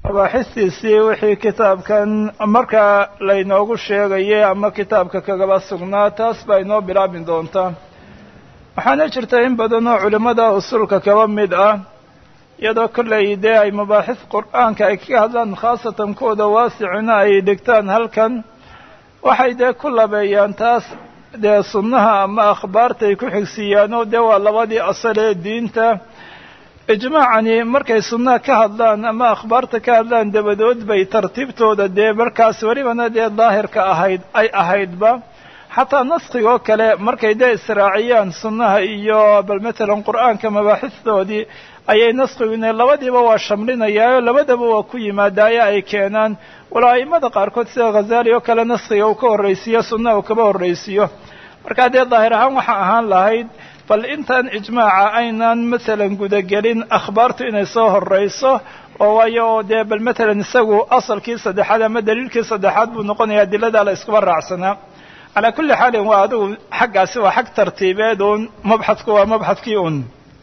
mabaaxistiisii wixii kitaabkan markaa laynoogu sheegayay ama kitaabka kagaba sugnaa taas baa inoo bilaabi doontaa waxaana jirta in badan oo culimmada usulka kaba mid ah iyadoo kollay dee ay mabaaxis qur-aanka ay kaga hadlaan khaasatan kuwooda waasicina ay dhigtaan halkan waxay dee ku labeeyaan taas dee sunnaha ama akhbaarta ay ku xigsiiyaanoo dee waa labadii asal ee diinta ijmaacani markay sunnaha ka hadlaan ama akhbaarta ka hadlaan dabadood bay tartiibtooda dee markaas welibana dee daahirka ahayd ay ahaydba xataa naskigoo kale markay dee israaciyaan sunnaha iyo bal matalan qur-aanka mabaaxistoodii ayay naskigune labadiiba waa shamlinayaayo labadaba waa ku yimaadaayo ay keenaan walo a'immada qaarkood sida khazaali oo kale naskiga uu ka horraysiiyo sunnaha uu kaba horraysiiyo markaa dee daahir ahaan waxa ahaan lahayd bal intaan ijmaaca aynan masalan gudagelin akhbaartu inay soo horrayso oo waayo oo dee bal matalan isagu asalkii saddexaad ama daliilkii saddexaad buu noqonaya adiladaa la iskuba raacsanaa calaa kulli xaalin waa adigu xaggaasi waa xag tartiibeed uun mabxadku waa mabxadkii un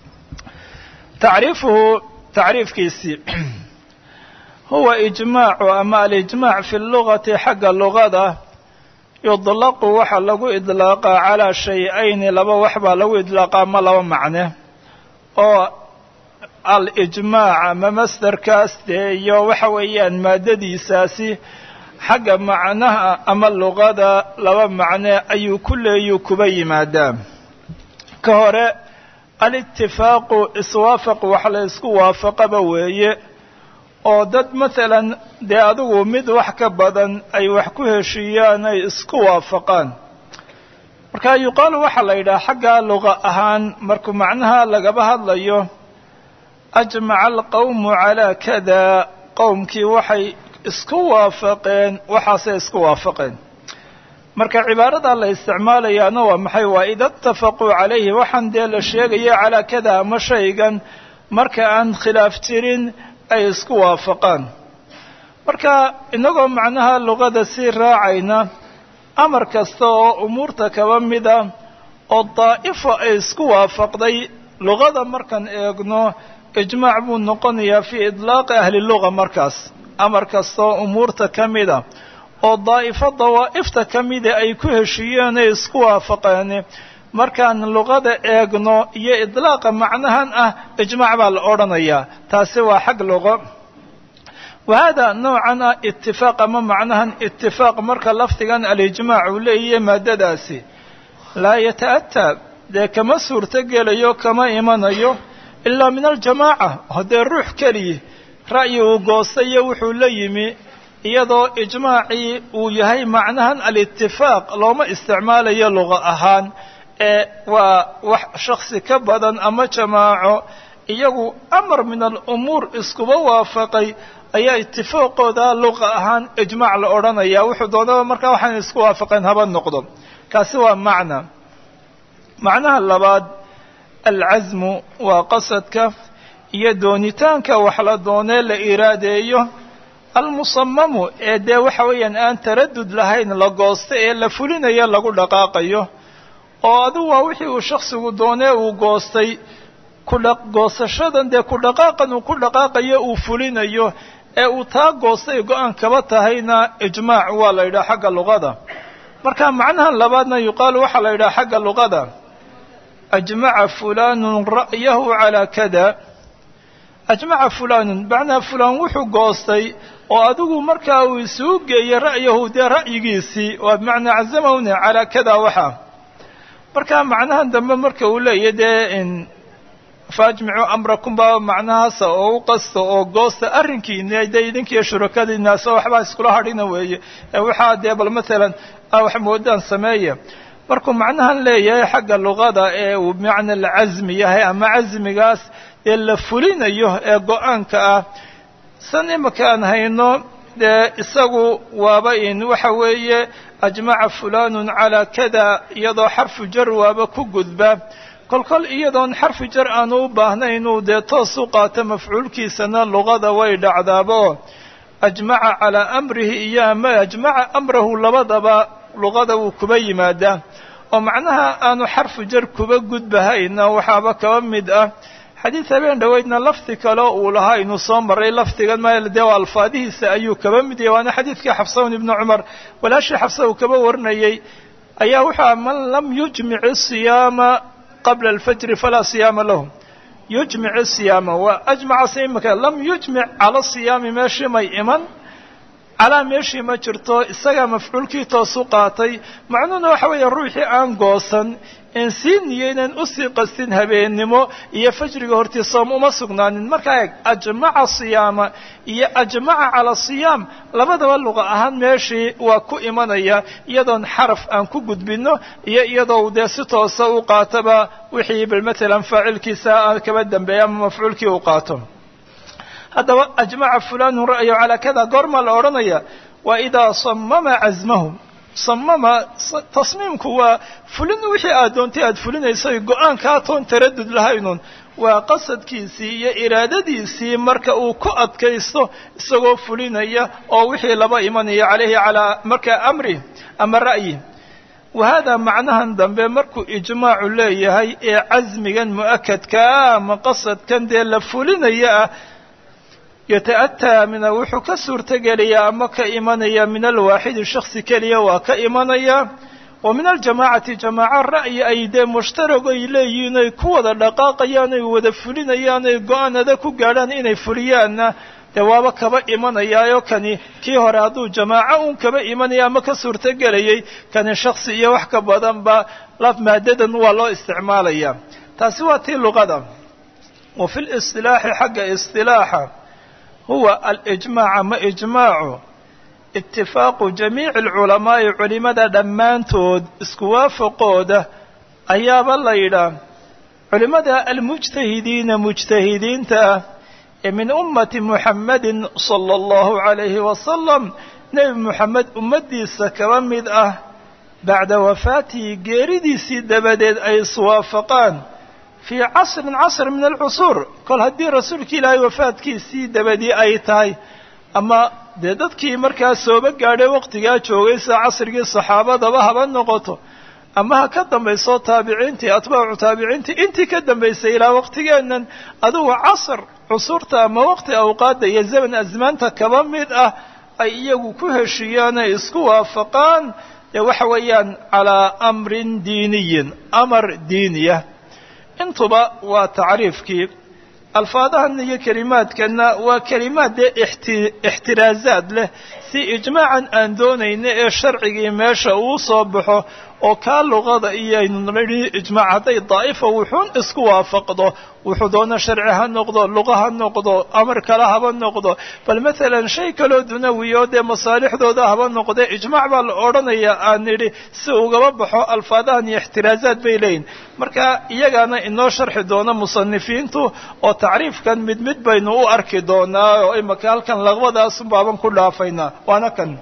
tacriifuhu tacriifkiisii huwa ijmaacu ama alijmaac fi lugati xagga lugada yudlaqu waxaa lagu idlaaqaa calaa shay-ayni laba wax baa lagu idlaaqaa ma laba macne oo alijmaac ama masdarkaas dee iyo waxa weeyaan maadadiisaasi xagga macnaha ama luqada laba macne ayuu ku leeyuu kuba yimaadaa ka hore alitifaaqu iswaafaq wax la isku waafaqaba weeye oo dad masalan dee adigu mid wax ka badan ay wax ku heshiiyaan ay isku waafaqaan marka yuqaalu waxaa la yidhaha xagga luqa ahaan markuu macnaha lagaba hadlayo ajmaca alqawmu calaa kada qowmkii waxay isku waafaqeen waxaasay isku waafaqeen marka cibaarada la isticmaalayaana waa maxay waa ida itafaquu calayhi waxaan dee la sheegaya calaa kada ama shaygan marka aan khilaaf jirin ay isku waafaqaan marka inagoo macnaha luqada sii raacayna amar kasta oo umuurta kaba mida oo daa'ifo ay isku waafaqday luqada markaan eegno ijmaac buu noqonayaa fii idlaaqi ahli luga markaas amar kasta oo umuurta ka mida oo daa'ifo dawaa'ifta ka mida ay ku heshiiyeen ay isku waafaqeen markaan luqada eegno iyo idlaaqa macnahan ah ijmaac baa la odhanayaa taasi waa xag luqo wa hada noocan ah itifaaq ama macnahan itifaaq marka lafdigan alijmaac uu leeyahay maadadaasi laa yata'ataa dee kama suurto gelayo kama imanayo ilaa min aljamaaca haddee ruux keliya ra'yi uu goostayo wuxuu la yimi iyadoo ijmaacii uu yahay macnahan alitifaaq looma isticmaalayo luqa ahaan ee waa wax shaksi ka badan ama jamaaco iyagu amar min alumuur iskuba waafaqay ayaa itifaaqooda luqa ahaan ijmaac la odhanaya wuxuu doonaba markaa waxaan isku waafaqeen haba noqdo kaasi waa macna macnaha labaad alcasmu waa qasadka iyo doonitaanka wax la doonee la iraadeeyo almusamamu ee dee waxa weeyaan aan taradud lahayn la goosta ee la fulinayo lagu dhaqaaqayo oo adigu waa wixii uu shaksigu doonee uu goostay kudha goosashadan dee ku dhaqaaqan uu ku dhaqaaqayo uu fulinayo ee uu taa goostay go-aan kaba tahayna ijmaac waa la yidhaha xagga luqada marka macnahan labaadna yuqaalu waxaa la yidhaha xagga luqada ajmaca fulanun ra'yahu calaa kada ajmaca fulanun macnaa fulaan wuxuu goostay oo adigu markaa uu isugu geeyey ra'yahu dee ra'yigiisii waa bimacnaa cazamahuna calaa kada waxa marka macnahan dambe marka uu leeyahy dee faajmicuu amrakum baa macnahaasa oo u qasta oo goosta arrinkiina dee idinkiiyo shurakadiinaasa waxbaa iskula hadhina weeye ee waxaa dee bal matalan wax moodaan sameeya markuu macnahan leeyahay xagga luqada ee uu bimacna alcasmi yahay ama casmigaas ee la fulinayo ee go-aanka ah san imaka aan hayno dee isagu waaba in waxa weeye ajmaca fulanun calaa kada iyadoo xarfu jar waaba ku gudba kolkol iyadoon xarfi jar aanu u baahnayn inuu dee toos u qaato mafcuulkiisana luqada way dhacdaabo ajmaca calaa amrihi iyo ama ajmaca amrahu labadaba luqada wuu kuba yimaadaa oo macnaha aanu xarfu jar kuba gudbahayna waxaaba kaba mid ah xadiid habeen dhoweydna lafdi kale uu lahaa inuu soo maray lafdigan ma dee waa alfaadihiisa ayuu kaba mid yahay waana xadiidkii xafsawn ibnu cumar walaashii xafsa uu kaba warinayey ayaa wuxuu aha man lam yujmic isiyaama qabla alfajri falaa siyaama lahu yujmic isiyaama waa ajmacase imika lam yujmic cala siyaami meeshii may iman calaa meeshii ma jirto isagaa mafcuulkii toosu qaatay macnuhuna waxa weeye ruuxii aan goosan en sii niyeynan usii qastin habeennimo iyo fajriga hortii soom uma sugnaanin markaa eeg ajmaca siyaama iyo ajmaca cala siyaam labadaba luqa ahaan meeshii waa ku imanaya iyadoon xaraf aan ku gudbinno iyo iyadoo dee si toosa u qaataba wixii bal matalan faacilkiisa kaba dambeeya ama mafcuulkii uu qaato haddaba ajmaca fulanun ra'yo calaa kada goormaa la odhanaya waa idaa samama casmahu samama tasmiimku waa fulin wixii aad doontay aad fulinayso go-aankaa toon taradud lahaynun waa qasadkiisii iyo iraadadiisii marka uu ku adkaysto isagoo fulinaya oo wixii laba imanaya calayhi calaa markaa amri ama ra'yi wa haadaa macnahan dambe markuu ijmaacu leeyahay ee casmigan mu'akadkaa ama qasadkan dee la fulinaya ah yata'ataa mina wuxuu ka suurtogelayaa ama ka imanaya min alwaaxidi shaksi keliya waa ka imanaya wa min aljamaacati jamaaco ra'yi ay dee mushtarag ay leeyihiin ay ku wada dhaqaaqayaan ay wada fulinayaan ay go-aan adag ku gaadhaan inay fuliyaanna dee waaba kaba imanayaayo kani kii hore hadduu jamaaco uun kaba imanaya ama ka suurtogelayay kani shaksi iyo wax ka badanba laf maadadan waa loo isticmaalaya taasi waa tii luqada wa fi listilaaxi xagga istilaaxa huwa alijmaac ama ijmaacu itifaaqu jamiici alculamaa'i culimada dhammaantood isku waafaqooda ayaaba la yidhaah culimada almujtahidiina mujtahidiinta ah ee min ummati muxammadin sala allahu calayhi wasalam nebi moxamed ummaddiisa kaba mid ah bacda wafaatihi geeridiisii dabadeed ay iswaafaqaan fii casrin casr min alcusuur kol haddii rasuulka ilaahay wafaadkiisii dabadii ay tahay ama dee dadkii markaa sooba gaadhay waqtigaa joogay sida casrigii saxaabadaba haba noqoto ama ha ka dambayso taabiciintii atbaacu taabiciintii intii ka dambaysay ilaa waqtigeennan adugu casr cusurta ama waqti awqaadda iyo zaman asmaanta kaba mid ah ay iyagu ku heshiiyaan ay isku waafaqaan dee waxa weeyaan calaa amrin diiniyin amar diiniya intuba waa tacriifkii alfaadahan iyo kelimaadkanna waa kelimaad dee ixtiraazaad leh si ijmaacan aan doonayna ee sharcigii meesha uu soo baxo oo kaa luqada iyo aynu nidhi ijmaac hadday daa'ifa wuxuun isku waafaqdo wuxuu doona sharci ha noqdo luqa ha noqdo amar kale haba noqdo bal matalan shay kaloo dunawiyo dee masaalixdooda haba noqde ijmaac baa la odhanaya aan nidhi si ugaba baxo alfaadahan iyo ixtiraazaad bay leeyihin marka iyagaana inoo sharxi doona musanifiintu oo tacriifkan mid mid baynu u arki doonaa oo imaka halkan laqbadaasun baaban ku dhaafaynaa waana kan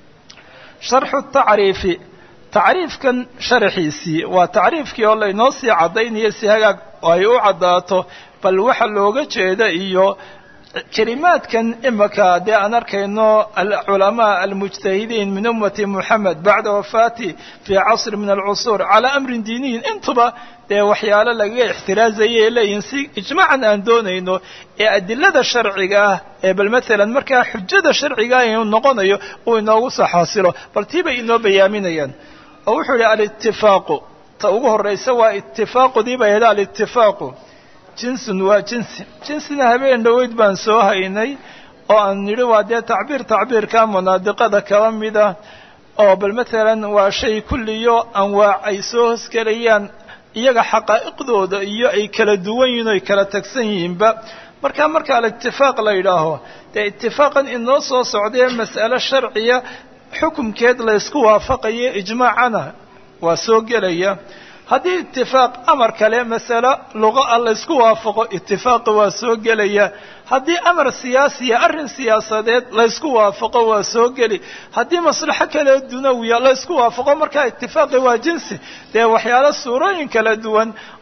sharxu tacriifi tacriifkan sharaxiisii waa tacriifkii oo laynoo sii caddaynaya si hagaag ay u caddaato bal waxa looga jeeda iyo kelimaadkan imaka dee aan arkayno alculamaa almujtahidiin min ummati moxamed bacda wafaati fii casri min alcusuur calaa amrin diiniyin intuba dee waxyaalo lagaga ixtiraazayay leeyihin si ijmaacan aan doonayno ee adilada sharciga ah ee bal matalan markaa xujada sharciga inuu noqonayo uu inoogu soo xaasilo bal tii bay inoo bayaaminayaan oo wuxuu yihi alitifaaqu ta ugu horraysa waa itifaaqudii bay ahayd alitifaaqu jinsun waa jinsi jinsina habeen dhoweyd baan soo haynay oo aan nidhi waa dee tacbiir tacbiirka munaadiqada kaba mid ah oo bal matalan waa shay kulliyo anwaac ay soo hosgelayaan iyaga xaqaa'iqdooda iyo ay kala duwan yihin o ay kala tagsan yihiinba markaa marka alitifaaq la yidhaaho dee itifaaqan inoo soo socdae mas'alo sharciya xukumkeed laysku waafaqayo ijmaacana waa soo gelaya haddii itifaaq amar kale masalo luqa ah laysku waafaqo itifaaqi waa soo gelaya haddii amar siyaasiya arrin siyaasadeed laysku waafaqo waa soo geli haddii maslaxo kale dunawiya laysku waafaqo markaa itifaaqi waa jinsi dee waxyaalo suurooyin kala duwan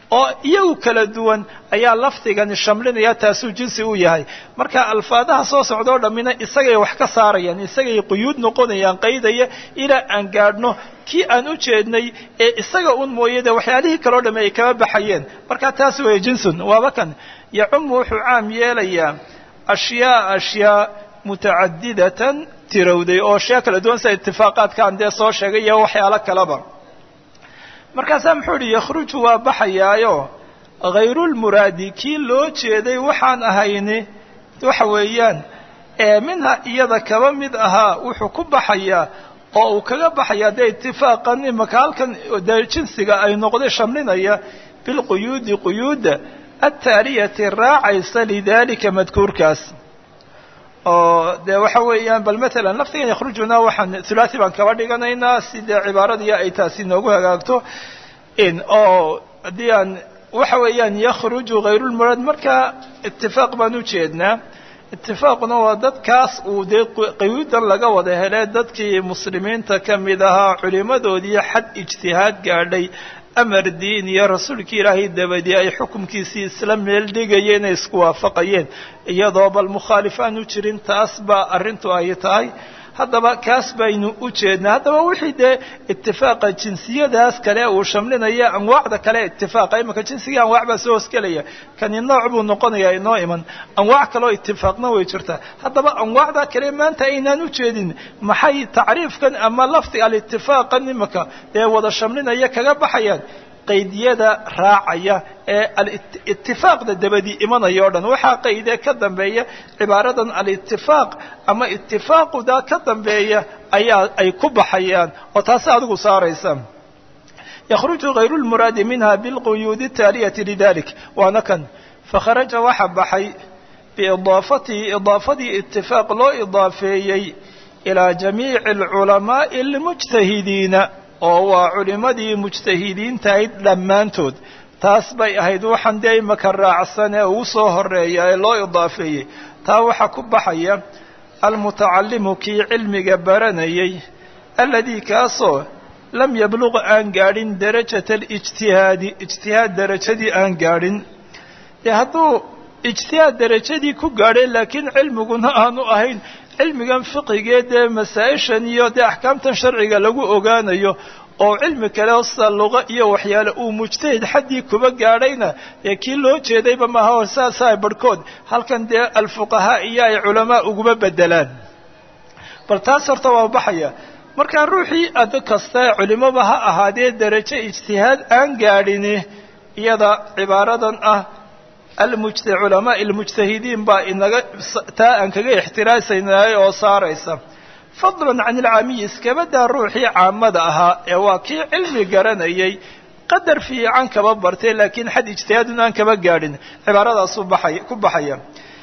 oo iyagu kala duwan ayaa lafdigani shamlinaya taasuu jinsi u yahay marka alfaadaha soo socda o dhammina isagay wax ka saarayaan isagay quyuud noqonayaan qaydaya ilaa aan gaadhno kii aan u jeednay ee isaga un mooye dee waxyaalihii kaleo dhamme ay kama baxayeen marka taas weeye jinsun waaba kan yacumu wuxuu caam yeelayaa ashyaa ashyaa mutacadidatan tirowday oo ashyaa kala duwan sida itifaaqaadkaan dee soo sheegay iyo waxyaalo kaleba markaasaa muxuu idhi yakhruju waa baxayaayo hayrulmuraadi kii loo jeeday waxaan ahayni waxa weeyaan ee minha iyada kaba mid ahaa wuxuu ku baxayaa oo uu kaga baxayaa dee itifaaqan imaka halkan dee jinsiga ay noqday shamlinaya bilquyuudi quyuudda altaaliyati raacaysa lidalika madkuurkaas oo dee waxa weeyaan bal matalan laftigan yakhrujuna waxaan thulathi baan kaba dhiganaynaa si dee cibaaradii ay taasi noogu hagaagto in oo haddii aan waxa weeyaan yakhruju hayrulmuraad marka itifaaq baan u jeednaa itifaaquna waa dadkaas uu dee qayuudan laga wada hele dadkii muslimiinta ka mid ahaa culimadoodii xad ijtihaad gaadhay amar diin iyo rasuulkii ilaahay dabadii ay xukumkiisii isla meel dhigayeen ay isku waafaqayeen iyadoo bal mukhaalif aan u jirin taas baa arrintu ay tahay haddaba kaas baynu u jeednaa haddaba wixii dee itifaaqa jinsiyadaas kale uu shamlinaya anwaacda kale itifaaqa imanka jinsigii anwaac baa soo hosgelaya kani nooc buu noqonayaa inoo iman anwaac kaleo itifaaqna way jirtaa haddaba anwaacda kale maanta aynaan u jeedin maxay tacriifkan ama lafdi alitifaaqan imanka dee wada shamlinaya kaga baxayaan qaydiyada raacaya ee alitifaaqda dabadii imanaya o dhan waxaa qaydee ka dambeeya cibaaradan alitifaaq ama itifaaquda ka dambeeya ayaa ay ku baxayaan oo taasi adigu saaraysa yakhruju hayru lmuraadi minha bilquyuudi taaliyati lidalik waana kan fakharaja waxa baxay biidaafatihi idaafadii itifaaq loo idaafeeyey ilaa jamiici alculamaa'i almujtahidiina oo waa culimadii mujtahidiintahayd dhammaantood taas bay ahayd waxaan dee imaka raacsan ee ugu soo horeeya ee loo idaafeeyey taa waxaa ku baxaya almutacallimu kii cilmiga baranayay alladii kaasoo lam yabluq aan gaadhin darajata alijtihaadi ijtihaad darajadii aan gaadhin dee hadduu ijtihaad darajadii ku gaadhay laakiin cilmiguna aanu ahayn cilmigan fiqigee dee masaa-ishan iyo dee axkaamtan sharciga lagu ogaanayo oo cilmi kale sida luqa iyo waxyaale uu mujtahid xaddii kuba gaadhayna dee kii loo jeedayba maaha saasaa barhkood halkan dee alfuqahaa iyo ay culamaa uguma bedelaan bal taas horta waa baxaya markaa ruuxii ad kasta culimaba ha ahaadee derajo ijtihaad aan gaadhini iyada cibaaradan ah culamaai almujtahidiin baa inaga taa aan kaga ixtiraasaynaay oo saaraysa fadlan can ilcaamiyi iskabadaa ruuxii caamada ahaa ee waa kii cilmi garanayay qadar fiican kaba bartay laakiin xad ijtihaadun aan kaba gaadhin cibaaradaasuu baxay ku baxaya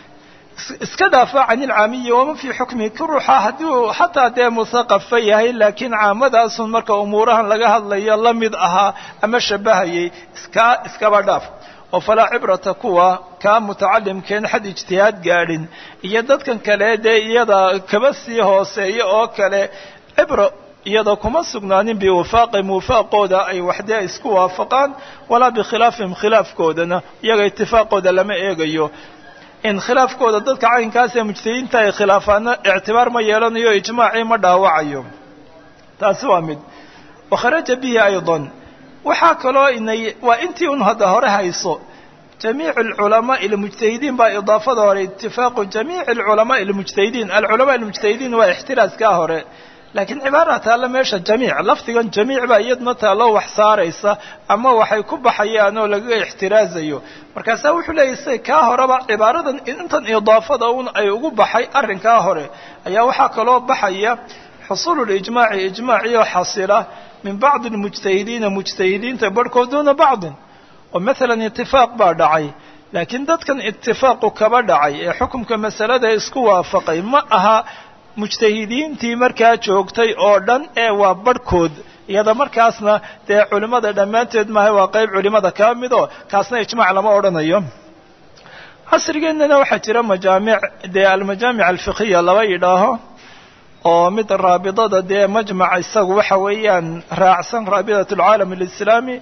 iska dhaafa can ilcaamiyi wama fii xukmi ki ruuxa hadduu xataa dee musaqafa yahay laakiin caamadaasun marka umuurahan laga hadlayo la mid ahaa ama shabahayay iskaa iskaba dhaaf oo falaa cibrata kuwa kaa mutacalimkeen xad ijtihaad gaadhin iyo dadkan kale dee iyada kaba sii hooseeya oo kale cibro iyada kuma sugnaanin biwafaaqihim wafaaqooda ay waxdee isku waafaqaan walaa bikhilaafihim khilaafkoodana iyaga itifaaqooda lama eegayo in khilaafkooda dadka caynkaas ee mujtahidiinta ay khilaafaana ictibaar ma yeelanayo ijmaacii ma dhaawacayo taasi waa mid wakharaja bihi aydan waxaa kaloo inay waa intii un hadda hore hayso jamiic alculamaai almujtahidiin baa idaafada hore itifaaqu jamiici alculamaai almujtahidiin alculamaa almujtahidiin waa ixtiraaskaa hore laakiin cibaara taalla meesha jamiic lafdigan jamiic baa iyadna taallo wax saaraysa ama waxay ku baxayaan oo lagaga ixtiraazayo markaasaa wuxuu leeyahy say kaa horeba cibaaradan intan idaafada un ay ugu baxay arrinkaa hore ayaa waxaa kaloo baxaya xusuulu lijmaaci ijmaaciyo xasila min bacdi almujtahidiina mujtahidiinta barhkood duuna bacdin oo maalan itifaaq baa dhacay laakiin dadkan itifaaqu kaba dhacay ee xukumka masalada isku waafaqay ma aha mujtahidiintii markaa joogtay oo dhan ee waa barhkood iyada markaasna dee culimmada dhammaanteed maaha waa qayb culimada kaa midoo kaasna ijmaac lama odhanayo casrigeennana waxaa jira majaamic dee almajaamic alfiqhiya laba yidhaaho oo mid raabidada dee majmac isagu waxa weeyaan raacsan raabidat alcaalam alislaami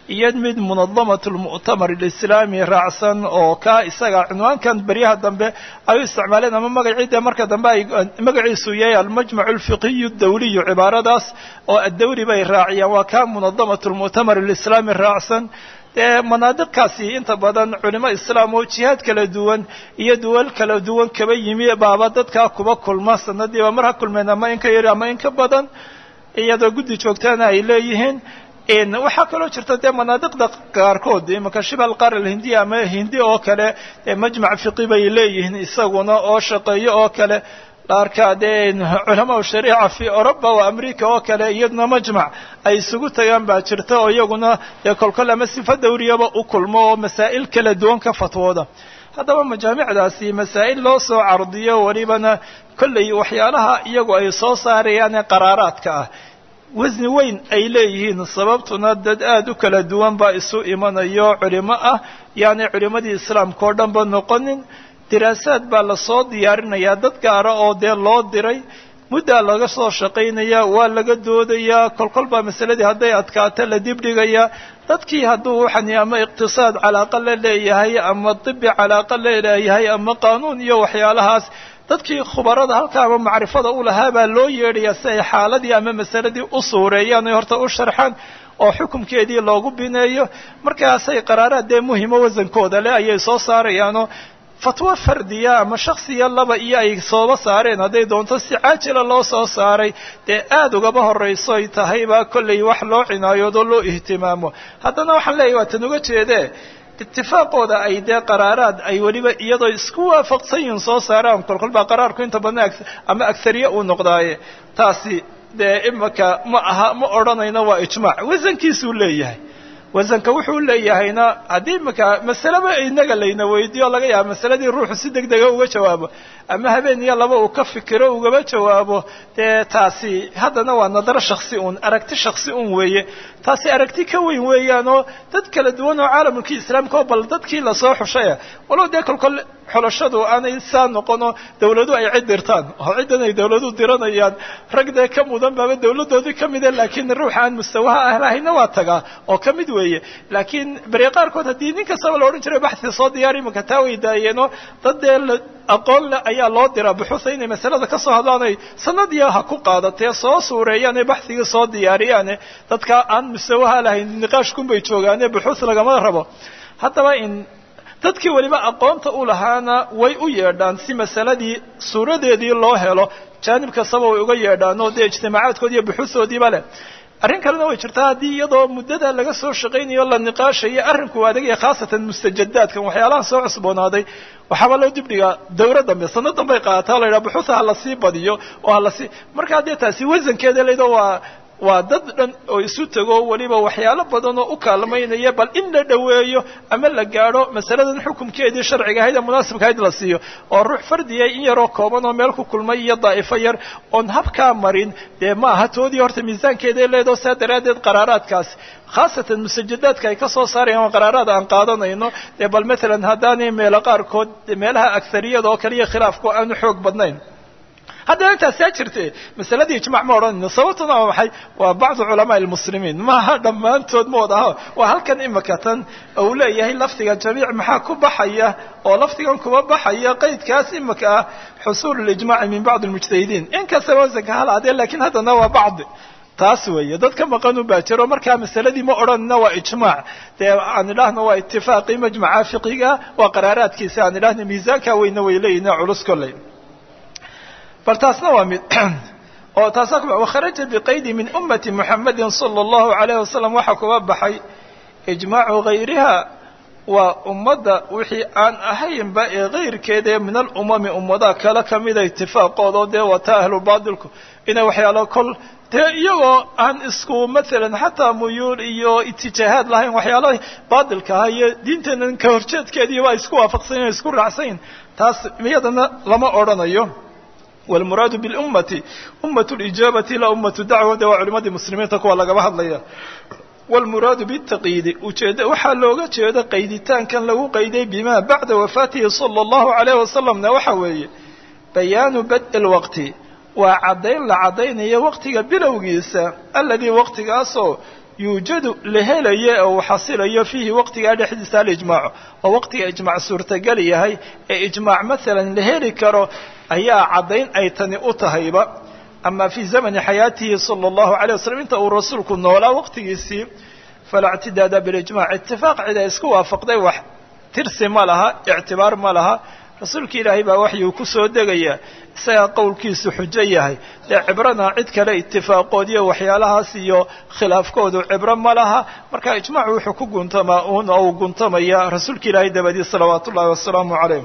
iyo mid munadamat lmu'tamar alislaami raacsan oo ka isaga cunwaankan beryaha dambe ay u isticmaaleen ama magacii dee marka dambe ay magaciisu yahay almajmac alfiqiyu dawliyu cibaaradaas oo addawri bay raaciyaan waa ka munadamat lmu'tamar alislaami raacsan dee manaadiqkaasi inta badan culimo islaam oo jihaad kala duwan iyo duwal kala duwan kaba yimi baaba dadkaa kuba kulma sanadiiba mar ha kulmeen ama in ka yari ama in ka badan iyadoo guddi joogtaana ay leeyihiin waxaa kaloo jirta dee manaadiqda qaarkood imanka shibal qaar alhindiya ama hindi oo kale majmac fiqi bay leeyihiin isaguna oo shaqeeyo oo kale la arkaa dee culamaa shariica fi oroba oo america oo kale iyaduna majmac ay isugu tagaan baa jirta oo iyaguna dee kolkol ama sifa dawriyaba u kulmo oo masaa'il kala duwan ka fatwooda haddaba majaamicdaasi masaa'il loo soo cardiyo welibana kollay waxyaalaha iyagu ay soo saarayaan ee qaraaraadka ah wasni weyn ay leeyihiin sababtuna dad aada u kala duwan baa isu imanayo culimo ah yaani culimadii islaamka oo dhan ba noqonin diraasaad baa lasoo diyaarinayaa dad gaara oo dee loo diray muddaa laga soo shaqaynaya waa laga doodayaa kolkol baa masaladii hadday adkaato la dibdhigayaa dadkii hadduu waxani ama iqtisaad calaaqa la leeyahay ama dibi calaaqa la leeyahay ama qaanuun iyo waxyaalahaas dadkii khubarada halka ama macrifada u lahaa baa loo yeedhayaa si ay xaaladii ama masaladii u suureeyaan ay horta u sharxaan oo xukumkeedii loogu bineeyo markaasay qaraaraad dee muhimo wasankooda leh ayay soo saarayaanoo fatwo fardiya ama shaksiya laba iyo ay sooba saareen hadday doonto si caajila loo soo saaray dee aada ugaba horrayso ay tahayba kollay wax loo cinaayoodoo loo ihtimaamo haddana waxaan leeyahy waa tan uga jeedee itifaaqooda ay dee qaraaraad ay weliba iyadoo isku waafaqsan yihin soo saaraan kolkol baa qaraarku inta badan ama agsariye uu noqdaaye taasi dee imaka ma aha ma odhanayno waa ijmaac wasankiisuu leeyahay wasanka wuxuu leeyahayna haddii imaka masaleba inaga layna weydiiyo laga yaaba masaladii ruuxu si deg dega uga jawaabo ama habeen iyo laba uu ka fikiro ugaba jawaabo dee taasi haddana waa nadaro shaksi un aragti shaksi un weeye taasi aragti ka weyn weeyaanoo dad kala duwan oo caalamulkii islaamka oo bal dadkii lasoo xushaya walow dee kolkol xulashadu aanay saa noqono dawladu ay cid dirtaan oo ciddan ay dawladu diranayaan rag dee ka mudan baaba dawladoodii ka mida laakiin ruux aan mustawaha ahlahayna waa tagaa oo ka mid weeye laakiin beri qaarkood haddii nin kastaba la odhan jiray baxsi soo diyaari imanka taa way daayeenoo dad dee aqoon le ayaa loo diraa buxuuha inay masalada ka soo hadlaan ay sanadiya ha ku qaadatee soo suureeyaane baxsigii soo diyaariyaane dadka aan mustawaha lahayn niqaashkun bay joogaane buxuus lagama rabo haddaba in dadkii weliba aqoonta u lahaana way u yeedhaan si masaladii suuradeedii loo helo jaanib kastaba way uga yeedhaan oo dee ijtimaacaadkoodi iyo buxuusoodiiba leh arrin kalena way jirtaa haddii iyadoo muddada laga soo shaqaynayo la niqaashayo arrinku adagaya khaasatan mustajadaadkan waxyaalaha soo cusboonaaday waxaaba loo dibdhigaa dawra dambe sano dambay qaadataa la yidhaha buxuusa ha lasii badiyo oo halasii markaa dee taasi wasankeeda leedo waa waa dad dhan oo isu tego weliba waxyaalo badan oo u kaalmaynaya bal in la dhoweeyo ama la gaadho masaladan xukumkeedii sharciga ahayd ee munaasibka ahayd la siiyo oo ruux fardiya in yaroo kooban oo meel ku kulmay iyo daa'ifo yar oon habkaa marin dee ma aha toodii horta miisaankeeday leedao saa daraaddeed qaraaraadkaasi khaasatan musajadaadka ay ka soo saarayaan qaraaraad aan qaadanayno dee bal matalan haddaanay meelo qaarkood meelaha agariyada oo kaliya khilaafku aanu xoog badnayn haddana intaasaa jirte masaladii ijmac ma odhanayno sababtuna waa maxay waa bacdu culamaa lmuslimiin maaha dhammaantood ma wada aho waa halkan imika tan uu leeyahay lafdiga jamiic maxaa ku baxaya oo lafdigan kuba baxaya qaydkaas imika ah xusuul lijmaci min bacdi lmujtahidiin inkastaba wasanka halaadee lakiin haddana waa bacdi taas weeye dad ka maqan un baa jiro markaa masaladii ma odhanina waa ijmaac dee aan idhaahno waa itifaaqii majmaca fiqiga waa qaraaraadkiisa aan idhahno miisaanka weyna way leeyihin culus kolley bal taasna waa mid oo taasa wakharaja biqaydi min ummati muxamadi salى اllahu alayh wasalam waxaa kuga baxay ijmaacu gayriha waa ummadda wixii aan ahaynba ee kayrkeeda min alumami ummadaha kale kamida itifaaqooda dee wata ahlubaatilku inay waxyaalo kol dee iyagoo aan isku maalan xataa muyuul iyo itijaahaad lahayn waxyaalaha baatilka aha iyo diinteenan ka horjeedkeediiba ay isku waafaqsanyin isku raacsanyin taas iyadana lama odhanayo wlmuraadu bilummati ummat lijaabati la ummatu dacwa de waa culimadii muslimiinta kuwa lagaba hadlaya wlmuraadu bitaqyiidi ujeed waxaa looga jeeda qayditaankan lagu qayday bima bacda wafaatihi sala allahu alayh wasalamna waxa weeye bayaanu bad lwaqti waa caddayn la caddaynayo waqtiga bilowgiisa aladii waqtigaasoo yuujadu la helayo ee uu xasilayo fiihi waqtigaa dhexdiisa alijmaacu oo waqtiga ijmaac suurtagal yahay ee ijmaac maalan la heli karo ayaa caddayn ay tani u tahayba ama fii zamani xayaatihi sala allahu alay wasalam inta uu rasuulku noolaa waqtigiisii falaa ictidaada bilijmac itifaaq cid ay isku waafaqday wax tirsi ma laha ictibaar ma laha rasuulka ilaahay baa waxyuu ku soo degayaa isagaa qowlkiisu xujo yahay dee cibrana cid kale itifaaqoodiyo waxyaalahaas iyo khilaafkoodu cibro ma laha marka ijmaacu wuxuu ku guntamaa uun oo uu guntamaya rasuulka ilaahay dabadii salawaatu ullahi wasalaamu calayh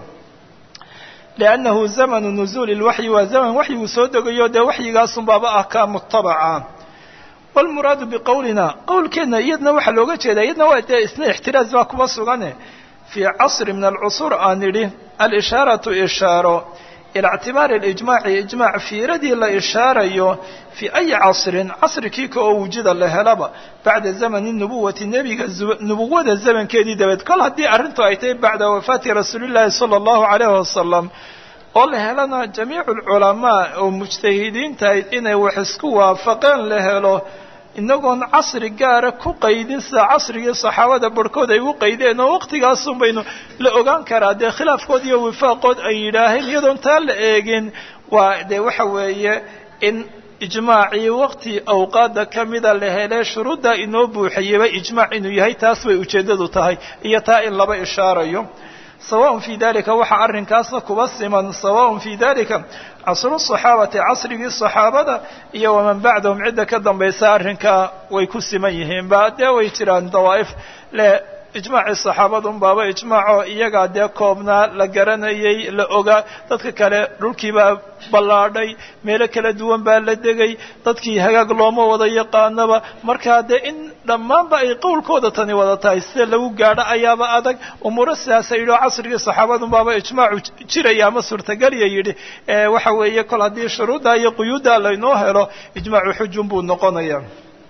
liannahu zamanu nuzuuli lwaxyi waa zaman waxyiguu soo degayo dee waxyigaasunbaaba ah kaa mutabaca walmuraadu biqowlina qowlkeenna iyadna waxaa looga jeedaa iyadna waa dee isna ixtiraaz baa kuma sugane fii casri min alcusuur aan idhi alishaaratu ishaaro ila ictibaari alijmaaci ijmaac fiiradii la ishaarayo fii ayi casrin casrikii ka oo wujida la helaba bacda zamani nubuwati nebiga nubuwada zamankeedii dabeed kol haddii arrintu ay tahay bacda wafaati rasuulillaahi sala allahu calayhi wasalam oo la helana jamiicu alculamaa oo mujtahidiintahayd inay wax isku waafaqeen la helo inagoon casri gaara ku qaydin sida casrigii saxaabada barhkood ay u qaydeen oo waqtigaasun baynu la ogaan karaa dee khilaafkood iyo wifaaqood ay yidhaaheen iyadoon taa la eegin waa dee waxa weeye in ijmaacii waqti awqaada ka mida la hele shuruuddaa inoo buuxiyeyba ijmaac inuu yahay taas bay ujeeddadu tahay iyo taa in laba ishaarayo sawaء fii dalika waxaa arrinkaasna kuba siman sawaء fii dalika casru صaxaabati casrigii صaxaabada iyo waman bacdahum cidda ka dambaysa arrinkaa way ku siman yihiin ba dee way jiraan dawaa'if le ijmaacii saxaabadun baaba ijmaaco iyagaa dee koobnaa la garanayay la ogaa dadka kale dhulkiibaa ballaadhay meelo kala duwan baa la degay dadkii hagaag looma wada yaqaanaba markaa dee in dhammaanba ay qowlkooda tani wada tahay sida lagu gaadho ayaaba adag umuuro sidaasa yidhi oo casrigii saxaabadun baaba ijmaacu jiraya ama suurtagelya yidhi waxa weeye kol haddii shuruudda iyo quyuudda laynoo helo ijmaacu xujun buu noqonaya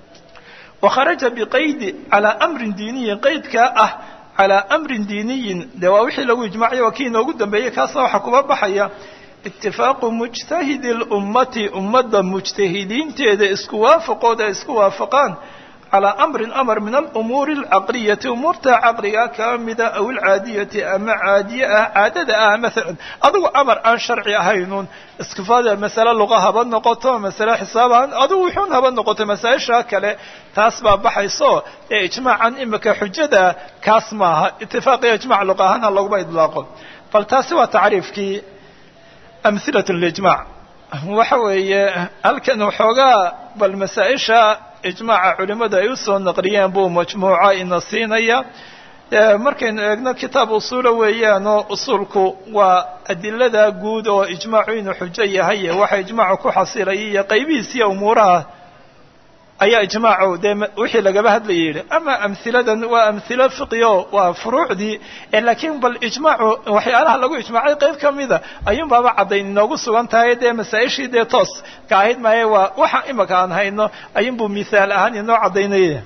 wakharaja biqaydi calaa amrin diiniyin qaydkaa ah calaa amrin diiniyin dee waa wixii lagu ijmaaciya waa kii inoogu dambeeyey kaasna waxaa kuba baxaya itifaaqu mujtahidi lummati ummadda mujtahidiinteeda isku waafaqooda ay isku waafaqaan calaa amrin amar min alumuuri alcaqliyati umuurta caqliga kaa mida aw alcaadiyati ama caadiye ah caadada ah maalan adigu amar aan sharci ahaynuun iskifaada masale luqa haba noqoto masale xisaab ahaan adigu wuxuun haba noqoto masaa-isha kale taas baa baxayso ee ijmaacan imika xujada kaas maaha itifaaqiya ijmac luqa ahaan ha laguma idlaaqo bal taasi waa tacriifkii amhilat lijmac waxa weeye halkan waxoogaa bal masaa-isha ijmaaca culimmadu ay usoo naqliyeen buu majmuuca ina siinaya markaynu eegno kitaab usuula weeyaanoo usuulku waa adilada guud oo ijmaacu inuu xujo yahay waxa ijmaacu ku xasilaya iyo qaybihiisiiyo umuuraha ayaa ijmaacu dee wixii lagaba hadlaya yidhi ama amhiladan waa amhilo fiqio waa furuucdii laakiin bal ijmaacu waxyaalaha lagu ijmaacay qayb ka mida ayuun baaba caddayn inoogu sugan tahay dee masaa-ishii dee toos ka ahayd maaye waa waxa imika aan hayno ayuunbuu mithaal ahaan inoo caddaynaya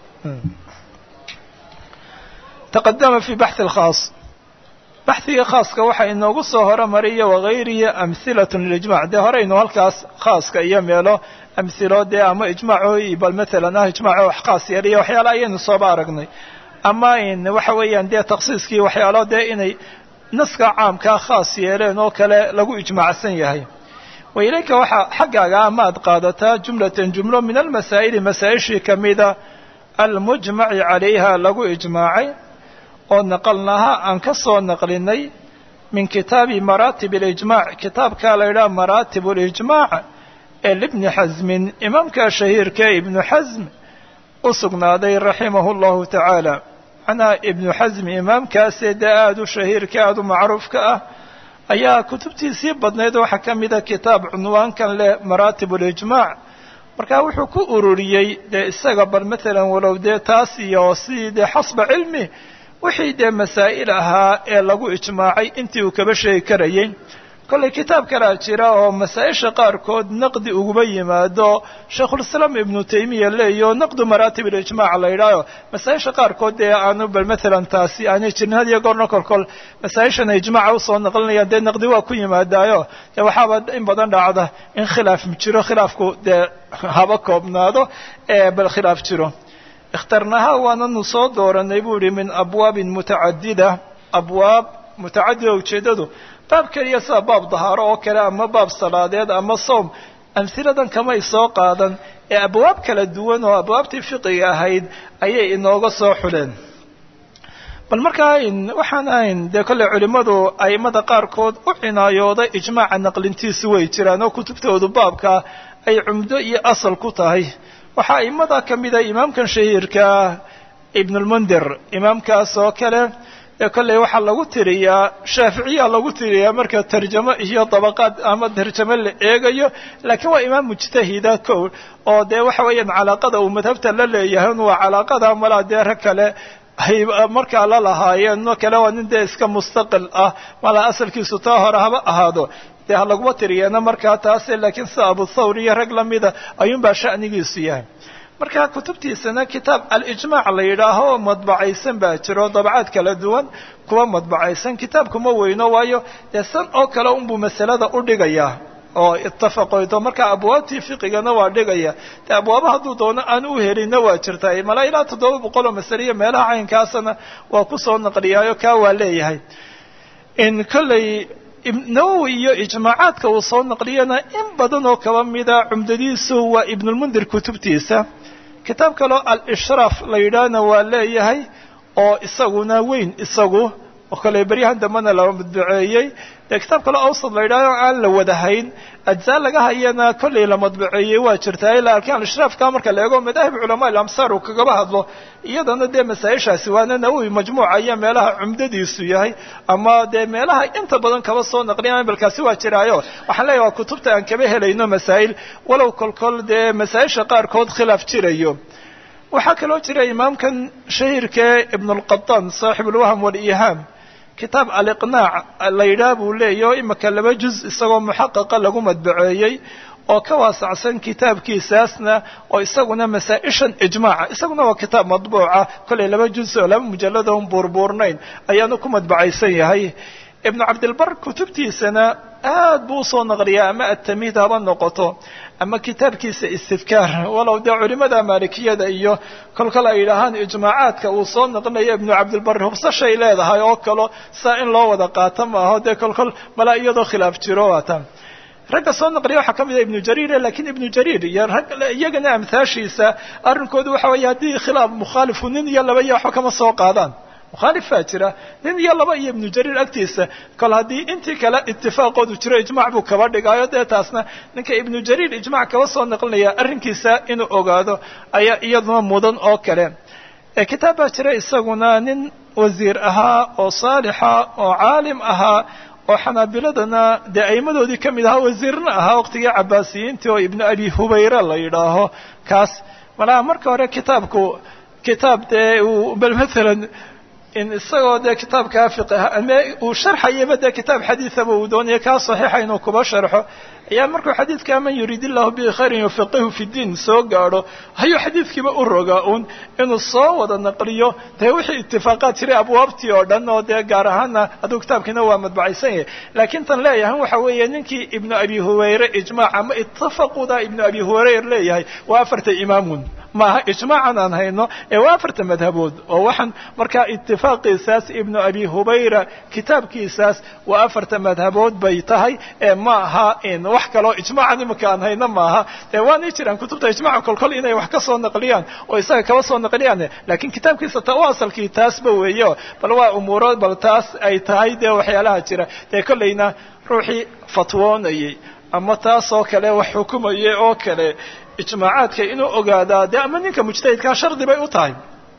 taqadama fi baxhi alkhaas baxhigii khaaska waxaa inoogu soo horomariya wagayrihi amhilatun lilijmac dee horeynu halkaas khaaska iyo meelo amhilo dee ama ijmaaco bal matalan ah ijmaaco wax khaas yeeliya waxyaala ayaynu sooba aragnay ama in waxa weeyaan dee taksiiskii waxyaalo dee inay naska caamkaa khaas yeeleen oo kale lagu ijmaacsan yahay wa ilayka waxaa xaggaaga amaad qaadataa jumlatan jumlo min almasaa'ili masaa-ishii kamida almujmaci calayha lagu ijmaacay oo naqalnaha aan ka soo naqlinay min kitaabi maraatib alijmac kitaabkaa la yidhaha maraatib alijmac ee libni xasmin imaamka shahiirka ibnu xasm u sugnaaday raximahu llahu tacaala macnaha ibnu xasm imaamkaasee dee aada u shahiirka aada u macruufka ah ayaa kutubtiisii badnayd waxaa ka mida kitaab cunwaankan leh maraatib alijmac marka wuxuu ku ururiyey dee isaga bal matalan walow dee taas iyo sidii dee xasba cilmi wixii dee masaa'il ahaa ee lagu ijmaacay intii uu kaba sheegi karayay kollay kitaab kalaa jira oo masaa-isha qaarkood naqdi uguma yimaado shaykhulislaam ibnu taymiya leeyo naqdu maraatib alijmac la yidhaaho masaa-isha qaarkood dee aanu bal matalan taasi aanay jirin had iyo goorna kolkol masaa-ishana ijmaaca usoo naqlinayaan dee naqdi waa ku yimaadaayo dee waxaaba in badan dhacda in khilaaf jiro khilaafku dee haba koobnaado ee bal khilaaf jiro ikhtarnahaa waananu soo dooranay buu yihi min abwaabin mutacadida abwaab mutacadida ujeeddadu baab keliya sida baab dahaaro oo kale ama baab salaadeed ama soom amhiladan kamay soo qaadan ee abwaab kala duwan oo abwaabtii fiqiga ahayd ayay inooga soo xuleen bal markaa waxaan ahayn dee kolley culimmadu a'immada qaarkood u cinaayooda ijmaaca naqlintiisu way jiraan oo kutubtoodu baabkaa ay cumdo iyo asal ku tahay waxaa a'immada ka mida imaamkan shahiirka ibnulmundir imaamkaas oo kale ee kolley waxaa lagu tiriyaa shaaficiya lagu tiriyaa marka tarjamo iyo dabaqaad ama tarjamo la eegayo laakiin waa imaam mujtahida kow oo dee waxa weeyaan calaaqada uu madhabta la leeyahay un waa calaaqada malaa dee rag kale ay markaa la lahaayeen no kale waa nin dee iska mustaqil ah malaa asalkiisu taa hore haba ahaado dee ha laguma tiriyeena markaa taase laakiin sida abu thawr iyo rag lamida ayuunbaa sha'nigiisu yahay marka kutubtiisana kitaab alijmaac la yidhaaho madbacaysan baa jiro dabcaad kala duwan kuwa madbacaysan kitaabkuma weyno waayo dee san oo kale unbuu masalada u dhigayaa oo itafaqoyto marka abwaabtii fiqigana waa dhigaya dee abwaaba hadduu doono aan u helinna waa jirta malaa ilaa toddoba boqol oo masale iyo meelaha caynkaasana waa kusoo naqliyaayo kaa waa leeyahay in kolley nawowi iyo ijmaacaadka uu soo naqliyana in badan oo kaba mida cumdadiisu waa ibnulmundir kutubtiisa kitaab kaleo al-ishraaf la yidhaahna waa leeyahay oo isaguna weyn isagu oo kale beryahan dambena la madbaceeyey dee kitaab kaleo awsad la yidhahdo aan la wadahayn ajzaa laga hayana kolley la madbaceeyey waa jirtaa laakiin al-ishraafka marka la eego madaahib culamaa ilamsaar uu kagaba hadlo iyadana dee masaa-ishaasi waana nawowi majmuuca iyo meelaha cumdadiisu yahay ama dee meelaha inta badan kaba soo naqliyan balkaasi waa jiraayo waxaan leeyahay waa kutubta aan kaba helayno masaa'il walow kolkol dee masaa-isha qaarkood khilaaf jirayo waxaa kaloo jira imaamkan shahiirkee ibnulqataan saaxib ulwahm waliihaam kitaab aliqnaac la yidhaah buu leeyahy oo imika laba juz isagoo muxaqaqa lagu madbaceeyey oo ka waasacsan kitaabkiisaasna oo isaguna masaa-ishan ijmaaca isaguna waa kitaab madbuuca kollay laba juz oo laba mujalladon buurbuurnayn ayaanu ku madbacaysan yahay ibnu cabdilbar kutubtiisana aad buu usoo naqliyaa ama atamiid haba noqoto ama kitaabkiisa istidkaar walow dee culimada maalikiyada iyo kolkol ay yidhaahaan ijmaacaadka uu soo naqlinayo ibnu cabdilbar hubsashay leedahay oo kalo saa in loo wada qaato maaho dee kolkol malaa iyadoo khilaaf jiro waata ragga soo naqliya waxaa ka mid a ibnu jariir lakiin ibnu jariir iyo rag iyagana amhaashiisa arrinkoodu waxa weeye haddii khilaaf mukhaalifu nin iyo laba iyo waxba kama soo qaadaan mukhaalif baa jira nin iyo laba iyo ibnu jariir agtiisa kol haddii intii kale itifaaqoodu jiro ijmac buu kaba dhigaayo dee taasna ninka ibnu jariir ijmac kaba soo naqlinaya arrinkiisa inuu ogaado ayaa iyaduna mudan oo kale kitaab baa jira isaguna nin wasiir ahaa oo saalixa oo caalim ahaa oo xanaabiladana dee aimadoodii ka mid ahaa wasiirna ahaa waqtigii cabaasiyiintii oo ibnu abi hubayra la yidhaaho kaas malaha marka hore kitaabku kitaab dee uu bal maalan in isagoo dee kitaabkaa fiqh ama uu sharxayaba dee kitaab xadiidaba uu doonaya kaa saxiixa inuu kuba sharxo ayaa markuu xadiidkaa man yuriid illahu bihi khayran yufaqihu fi diin soo gaadho hayuu xadiidkiiba u rogaa uun inuu soo wada naqliyo dee wixii itifaaqaad jiray abwaabtii oo dhan oo dee gaar ahaana hadduu kitaabkiina waa madbacaysan yahay laakiin tan leeyahan waxa weeye ninkii ibnu abi huwayre ijmaac ama itafaquda ibnu abi huwayre leeyahay waa afarta imaamun maaha ijmaacan aan hayno ee waa afarta madhabood oo waxaan markaa itifaaqiisaas ibnu abi hubayra kitaabkiisaas waa afarta madhabood bay tahay ee ma aha in wax kaloo ijmaacan imika aan hayno maaha ee waanay jiraan kutubta ijmaca kolkol inay wax ka soo naqliyaan oo isaga kaba soo naqliyaan laakiin kitaabkiisa ta u asalkii taasba weeyo bal waa umuuro bal taas ay tahay dee waxyaalaha jira dee kollayna ruuxii fatwoonayay ama taas oo kale wax xukumayay oo kale ijmaacaadka inuu ogaadaa dee ama ninka mujtahidkaa shardi bay u tahay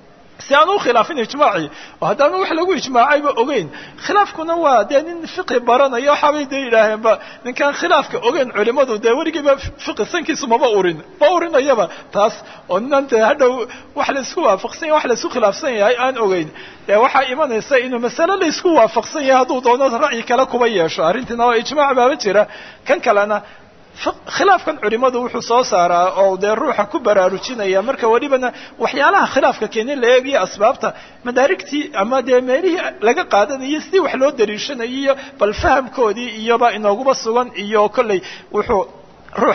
si aan u khilaafin ijmaacii oo haddaanu wax lagu ijmaacayba ogeyn khilaafkuna waa dee nin fiqi baranaya waxaabay dee yidhaaheenba ninkaan khilaafka ogeyn culimadu dee weligiiba fiqi sankiisu maba urin ma urinayaba taas oo ninan dee hadhow wax laisku waafaqsan yahay wax laisku khilaafsan yahay aan ogeyn dee waxaa imanaysa inuu masale laisku waafaqsan yahay hadduu doono ra'yi kale kuba yeesho arrintiina waa ijmaac baaba jira kan kalena khilaafkan culimadu wuxuu soo saaraa oo dee ruuxa ku baraarujinaya marka welibana waxyaalaha khilaafka keenin la eegiyo asbaabta madaarigtii ama dee meelihii laga qaadanayo sidii wax loo dariishanayo iyo bal fahamkoodii iyoba inooguba sugan iyo kolley wuxuu ruuxa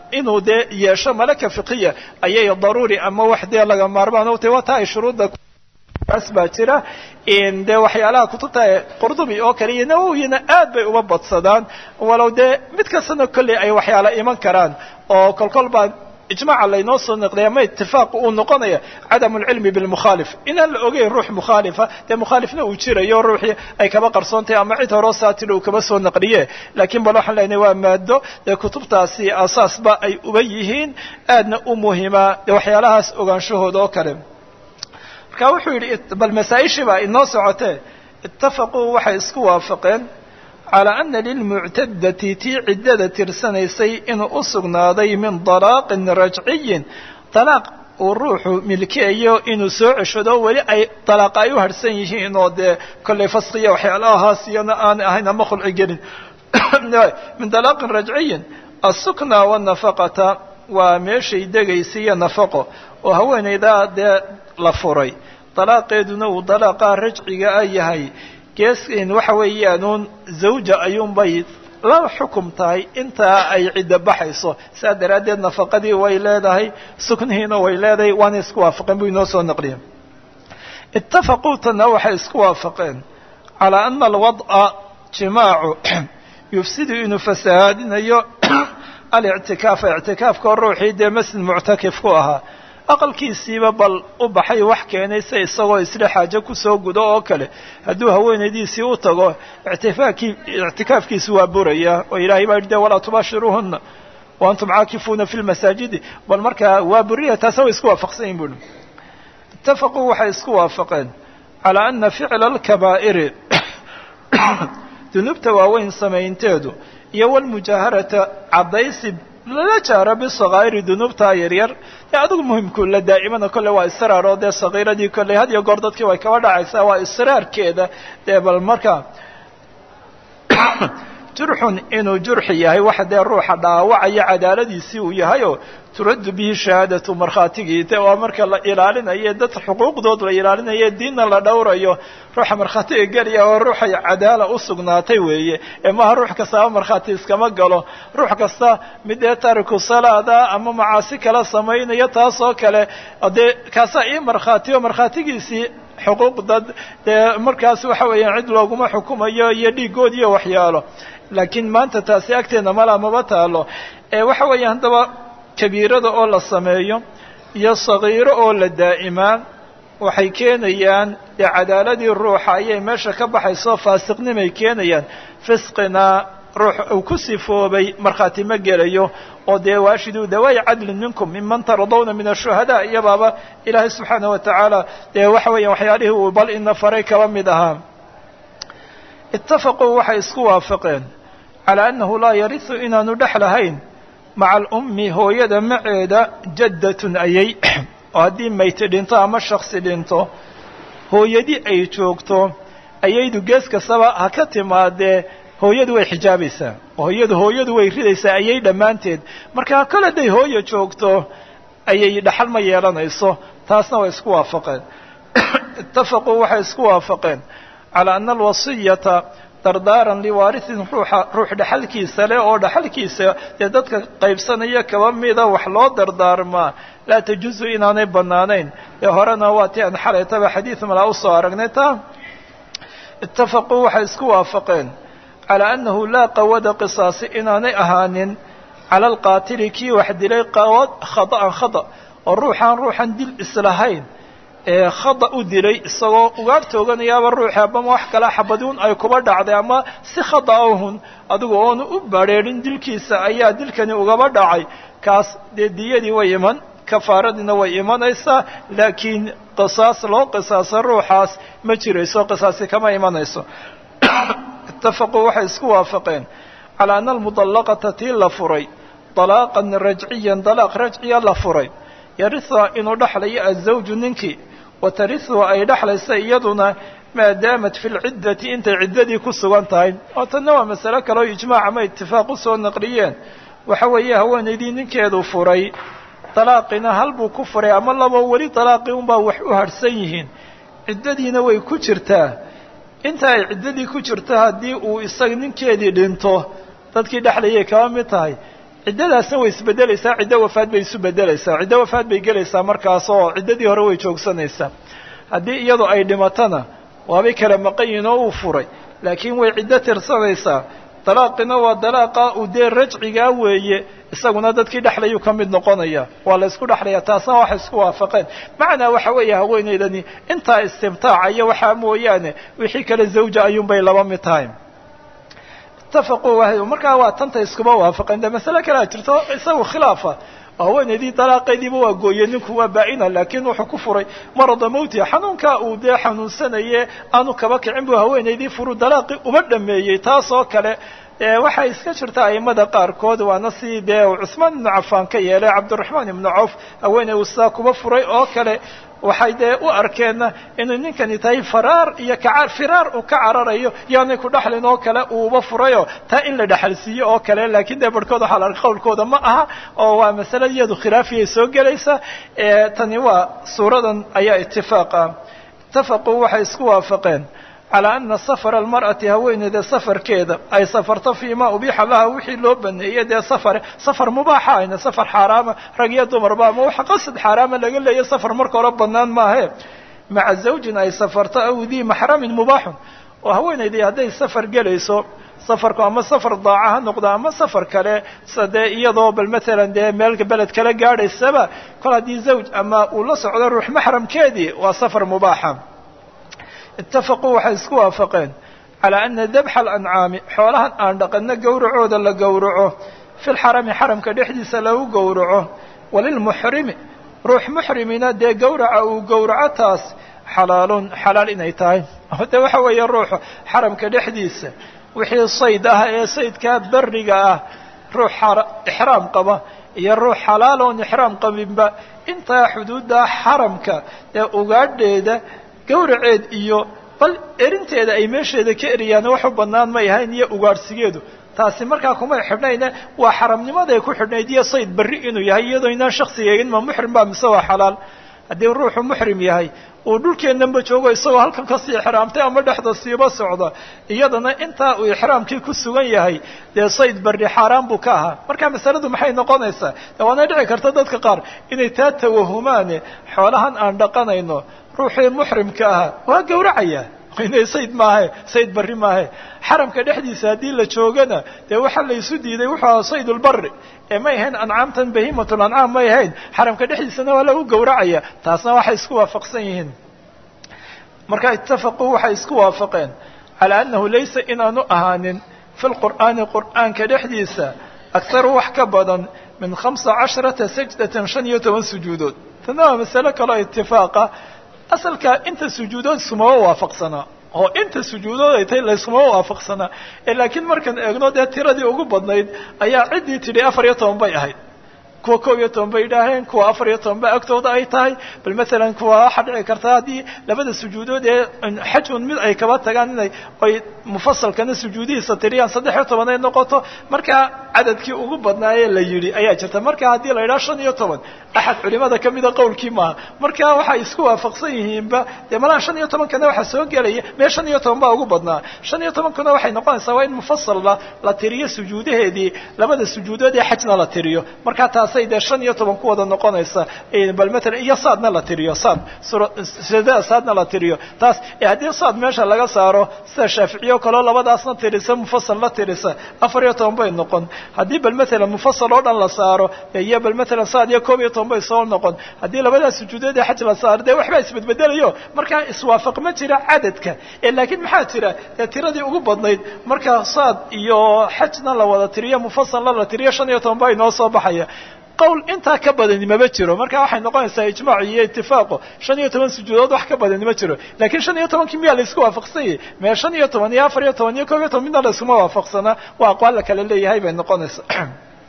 inuu dee yeesho malaka fiqiya ayay daruuri ama wax dee laga maarmaan u tahay waa taa ay shuruudda kaas baa jira dee waxyaalaha kutubta qurdubi oo kale iyo nawowiyana aad bay uga badsadaan walow dee mid kastana kolley ay waxyaala iman karaan oo kolkol baa ijmaaca laynoo soo naqday ama itifaaq uu noqonaya cadam lcilmi bilmukhaalif inaan la ogeyn ruux mukhaalifa dee mukhaalifna uu jirayo ruuxii ay kaba qarsoontahay ama cid horoo saatila uu kaba soo naqliye laakiin bal waxaan leenahay waa maado dee kutubtaasi asaasba ay uba yihiin aadna u muhima dee waxyaalahaas ogaanshahooda oo kale marka wuxuu yidhi bal masaa-ishii baa inoo socotee itafaquu waxay isku waafaqeen calى ana lilmuctadati tii ciddada tirsanaysay inuu u sugnaaday min dalaaqin rajciyin dalaaq uu ruuxu milkeeyo inuu soo ceshado weli ay dalaaqa ay u harhsan yihiin oo dee kollay faskiya waxyaalahaas iyana aan ahayn ama khulci gelin min dalaaqin rajciyin asukna wanafaqata waa meeshay degaysa iyo nafaqo oo haweenaydaa dee la furay dalaaqeeduna uu dalaaqa rajciga a yahay geeskin waxa weeyaanuun zawja ayuunbay la xukum tahay intaa ay ciddo baxayso saa daraaddeed nafaqadii way leedahay suknihiina way leedahay waana isku waafaqeen buu inoo soo naqliya itafaquu tana waxay isku waafaqeen calaa ana alwad'a jimaacu yufsidu inuu fasahaadinayo alictikaafa ictikaafka ruuxii dee masjid muctakif ku ahaa aqalkiisiiba bal u baxay wax keenay se isagoo isle xaajo kusoo gudo oo kale hadduu haweenaydiisii u tago ictifaakii ictikaafkiisi waa buraya oo ilaahay baa yidhi de walaa tubaashiruuhuna wa antum caakifuuna fi lmasaajidi bal markaa waa buriya taasna way isku waafaqsan yihin buuhi itafaquu waxay isku waafaqeen calaa ana ficla alkabaa'iri dunuubta waaweyn samaynteedu iyo walmujaaharata caddaysi lala jaaro bisakaa'iri dunuubta yaryar ee adigu muhimku la daa'imana kolley waa israar oo dee sakiiradii kolley had iyo goor dadkii way kaba dhacaysaa waa israarkeeda dee bal markaa jurxun inuu jurxi yahay waxa dee ruuxa dhaawacaya cadaaladiisii uu yahay oo turaddu bihi shahaadatu markhaatigii te waa marka la ilaalinayo dad xuquuqdood la ilaalinayo diinna la dhowrayo ruuxa markhaatiga gelaya oo ruuxay cadaala u sugnaatay weeye ee maaha ruux kastaba markhaati iskama galo ruux kasta mid dee taariku salaada ama macaasi kala samaynayo taas oo kale dee kaasaa ii markhaatiyo markhaatigiisii xuquuq dad dee markaas waxa weeyaan cid looguma xukumayo iyo dhiigood iyo waxyaalo laakiin maanta taasi agteena mala maba taalo ee waxa weeya haddaba kabiirada oo la sameeyo iyo sagiiro oo la daa'imaa waxay keenayaan dee cadaaladii ruuxa ayay meesha ka baxayso faasiqnimay keenayaan fisqina ruux uu ku sifoobay markhaati ma gelayo oo dee waashiduu dawaayi cadlin minkum miman taradawna min ashuhadaa iyabaaba ilaahay subxaana wa tacaala dee waxa weeya waxyaalihii uu bal ina faray kaba mid ahaa itafaquu waxay isku waafaqeen calaa annahu laa yarisu inaanu dhex lahayn maca alummi hooyada maceeda jaddatun ayay oo haddii mayti dhinto ama shaksi dhinto hooyadii ay joogto ayaydu gees kastaba ha ka timaadee hooyadu way xijaabaysaa hooyadu hooyadu way ridaysaa ayay dhammaanteed marka kol hadday hooya joogto ayay dhaxal ma yeelanayso taasna way isku waafaqeen itafaquu waxay isku waafaqeen calaa ana alwasiyata dardaaran liwaarisin ruuxa ruux dhaxalkiisa leh oo dhaxalkiisa dee dadka qaybsanaya kaba mida wax loo dardaarmaa laa tajuusu inaanay bannaanayn ee horena waa ti aan xalaytaba xadiid malaa usoo aragnay taa itafaquu waxay isku waafaqeen calaa annahu laa qawada qisaasi inaanay ahaanin cala alqaatili kii wax dilay qawad khada'an khada oo ruuxaan ruuxan dil islahayn ee khada u dilay isagoo ugaar tooganayaaba ruuxi abama wax kala xabaduun ay kuba dhacday ama si khada ahun adigu oonu u badrheerin dilkiisa ayaa dilkani ugaba dhacay kaas dee diyadii way iman kafaaradiina way imanaysaa laakiin qisaas loo qisaasa ruuxaas ma jirayso qisaasi kama imanayso itafaquu waxay isku waafaqeen calaa ana almudallaqata tii la furay dalaaqan rajciyan dalaaq rajciya la furay yariha inuu dhexlayo azawju ninkii wa tarihu ay dhexlaysa iyaduna maadaamat fi lciddati intay ciddadii ku sugan tahay oo tanna waa masale kale oo ijmaac ama itifaaq usoo naqliyeen waxa weeye haweenaydii ninkeedu furay dalaaqina hal buu ku furay ama labo weli dalaaqii unbaa wax u harhsan yihiin ciddadiina way ku jirtaa inta ay ciddadii ku jirto haddii uu isaga ninkeedii dhinto dadkii dhexlayay kaba mid tahay ciddadaasna way isbedelaysaa ciddo wafaad bay isu bedelaysaa ciddo wafaad bay gelaysaa markaas oo ciddadii hore way joogsanaysaa haddii iyadu ay dhimatana waabay kala maqan yihin oo uu furay laakiin way ciddo tirsanaysaa dalaaqina waa dalaaqa uu dee rajcigaa weeye isaguna dadkii dhexlayuu ka mid noqonaya waa la isku dhexlaya taasna waxay isku waafaqeen macnaa waxa weeye haweenaydani intaa istimtaaca iyo waxaa mooyaane wixii kale zawja ayuunbay laba mid tahay itafaquu markaa waa tanta iskuma waafaqeen de masale kalea jirto isagu khilaafa haweenaydii dalaaqaydiiba waa gooye ninku waa baa-ina laakiin wuxuu ku furay marada mawtiha xanuunkaa uu dee xanuunsanaye aanu kaba kicin buu haweenaydii furu dalaaqii uma dhameeyey taas oo kale waxay iska jirta aimada qaarkood waana si dee cusmaan ibnu cafaan ka yeelay cabdiraxmaan ibnu cawf haweeney uu sidaa kuba furay oo kale waxay dee u arkeenna inuu ninkani tahay faraar iyo ka firaar uu ka cararayo yaanay ku dhexlin oo kale uuba furayo taa in la dhexalsiiyo oo kale laakiin dee barhkood waxaa la arka qawlkooda ma aha oo waa masale iyadu khilaafiyay soo gelaysa tani waa suuradan ayaa itifaaqa itafaquu waxay isku waafaqeen calaa ana safara almar'ati haweeneyda safarkeeda ay safarto fii ma ubiixa laha wixii loo baneeyey dee safar safar mubaaxa ayna safar xaaraama rag iyo dumarba ama waxa qasad xaaraama laga leeya safar marka hore banaan maahe maca zawjin ay safarto aw dii maxramin mubaaxun oo haweeneydii hadday safar gelayso safarku ama safar daaca ha noqdo ama safar kale sa dee iyadoo bal matalan dee meel beled kala gaadhaysaba kol haddii zawj ama uu la socdo ruux maxramkeedii waa safar mubaaxa itafaquu waxay isku waafaqeen calaa ana dabxa alancaami xoolahan aan dhaqanno gowracooda la gowraco fi lxarami xaramka dhexdiisa lagu gowraco walilmuxrimi ruux muxrimina dee gowraca uu gowraco taas xalaalun xalaal inay tahay de waxa weeye ruuxu xaramka dhexdiisa wixii sayd ah ee saydkaa beriga ah ruux ixraam qaba iyo ruux xalaal oon ixraam qabinba intaa xuduudda xaramka ee ugaadheeda gawraceed iyo bal erinteeda ay meesheeda ka eriyaan wax u bannaan may ahayn iyo ugaadhsigeedu taasi markaa kumay xidhnayne waa xaramnimaday ku xidhnayd iyo sayd berri inuu yahay iyadoo inaan shaksiga eegin ma muxrim baa mise waa xalaal haddii ruuxu muxrim yahay uu dhulkeennanba joogo isagoo halkan kasii ixraamtay ama dhexda siiba socda iyadana intaa uu ixraamkii ku sugan yahay dee sayd berri xaaraan buu ka ahaa marka masaladu maxay noqonaysaa de waana dhici karta dadka qaar inay taa tawahumaane xoolahan aan dhaqanayno ruuxii muxrimka ahaa waa gowracaya inay sayd maahe sayd barri maahe xaramka dhexdiisa haddii la joogana dee waxaa la isu diiday wuxuu ahaa saydulbari ee may ahayn ancaamtan bahimatul ancaam may ahayn xaramka dhexdiisana waa lagu gowracaya taasna waxay isku waafaqsan yihiin marka itafaquu waxay isku waafaqeen calaa annahu laysa inaanu ahaanin fi lqur'aani qur'aanka dhexdiisa akharu wax ka badan min khamsa casharata sajdatan shan iyo toban sujuudood tana waa masale kaloo itifaaqa asalka inta sujuudood iskumama waafaqsanaa oo inta sujuudood ay tahay layskuma waafaqsanaa ee laakiin markaan eegno dee tiradii ugu badnayd ayaa ciddii tidhi afar iyo toban bay ahayd kuwa koob iyo toban bay idhaaheen kuwa afar iyo toban ba agtooda ay tahay bal matalan kuwa waxaa dhici karta haddii labada sujuudood ee xajun mid ay kaba tagaan inay ay mufasalkana sujuudihiisa tiriyaan saddex iyo toban ay noqoto markaa cadadkii ugu badnaayee la yidhi ayaa jirta marka haddii la yidhaha shan iyo toban axad culimada kamida qowlkii maaha marka waxay isku waafaqsan yihiinba dee malaha shan iyo tobankana waxaa soo gelaya mee shan iyo toban baa ugu badnaa shan iyo tobankuna waxay noqonaysaa waa in mufasalla la tiriyo sujuudaheedii labada sujuudood ee xajna la tiriyo markaa taasay dee shan iyo toban ku wada noqonaysa bal matalan iyo saadna la tiriyo saad sudada saadna la tiriyo taas haddii saad meesha laga saaro sida shaaficiye o kaleo labadaasna tirisa mufasal la tirisa afar iyo toban bay noqon haddii bal matalan mufasal oo dhan la saaro iyo bal matalan saad iyo koob iyo toban bay soo noqon haddii labadaas sujuudood ee xaj la saaro dee waxbaa isbedbedelayo markaa iswaafaq ma jira cadadka ee laakiin maxaa jira dee tiradii ugu badnayd marka saad iyo xajna la wada tiriyo mufasalna la tiriyo shan iyo toban baa inoo soo baxaya qowl intaa ka badani mama jiro marka waxay noqonaysaa ijmaac iyo itifaaqo shan iyo toban sujuudood wax ka badani ma jiro lakiin shan iyo tobankii miyaa la isku waafaqsan yahay mee shan iyo toban iyo afar iyo toban iyo koob iyo toban midna la iskuma waafaqsanaa waa aqwaal la kala leeyahay bay noqonaysaa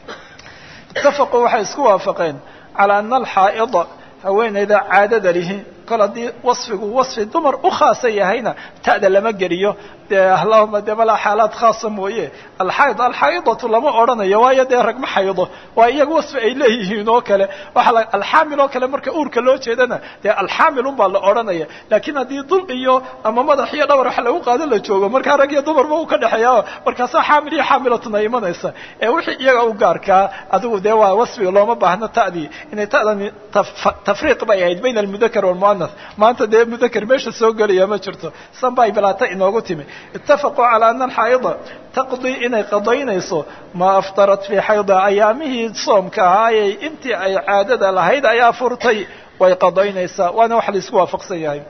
itafaquu waxay isku waafaqeen calaa ana alxaa'ida haweeneyda caadada lihi kol haddii wasfigu wasfi dumar u khaasa yahayna ta'da lama geliyo dee allahuma dee malaa xaalaad khaasa mooye alxayd alxaydatu lama odhanayo waayo dee rag ma xaydo waa iyaga wasfi ay leeyihiin oo kale waxa la alxaamil oo kale marka uurka loo jeedana dee alxaamil un baa la odhanaya laakiin haddii dul iyo ama madax iyo dhawar wax lagu qaado la joogo markaa rag iyo dumarba uu ka dhexeeya markaasaa xaamil iyo xaamilatun ay imanaysa ee wixii iyaga u gaarkaa adigu dee waa wasfiga looma baahno ta'dii inay ta'dani tafriiq bay ahayd bayna almudakar walmu'anas maanta dee mudakar meesha soo gelaya ma jirto san bay bilaata inoogu timi itafaquu calaa ana alxaayida taqdii inay qadaynayso maa aftarat fii xayda ayaamihii soomka ahaayey intii ay caadada lahayd ayaa furtay way qadaynaysaa waana wax la isku waafaqsan yahay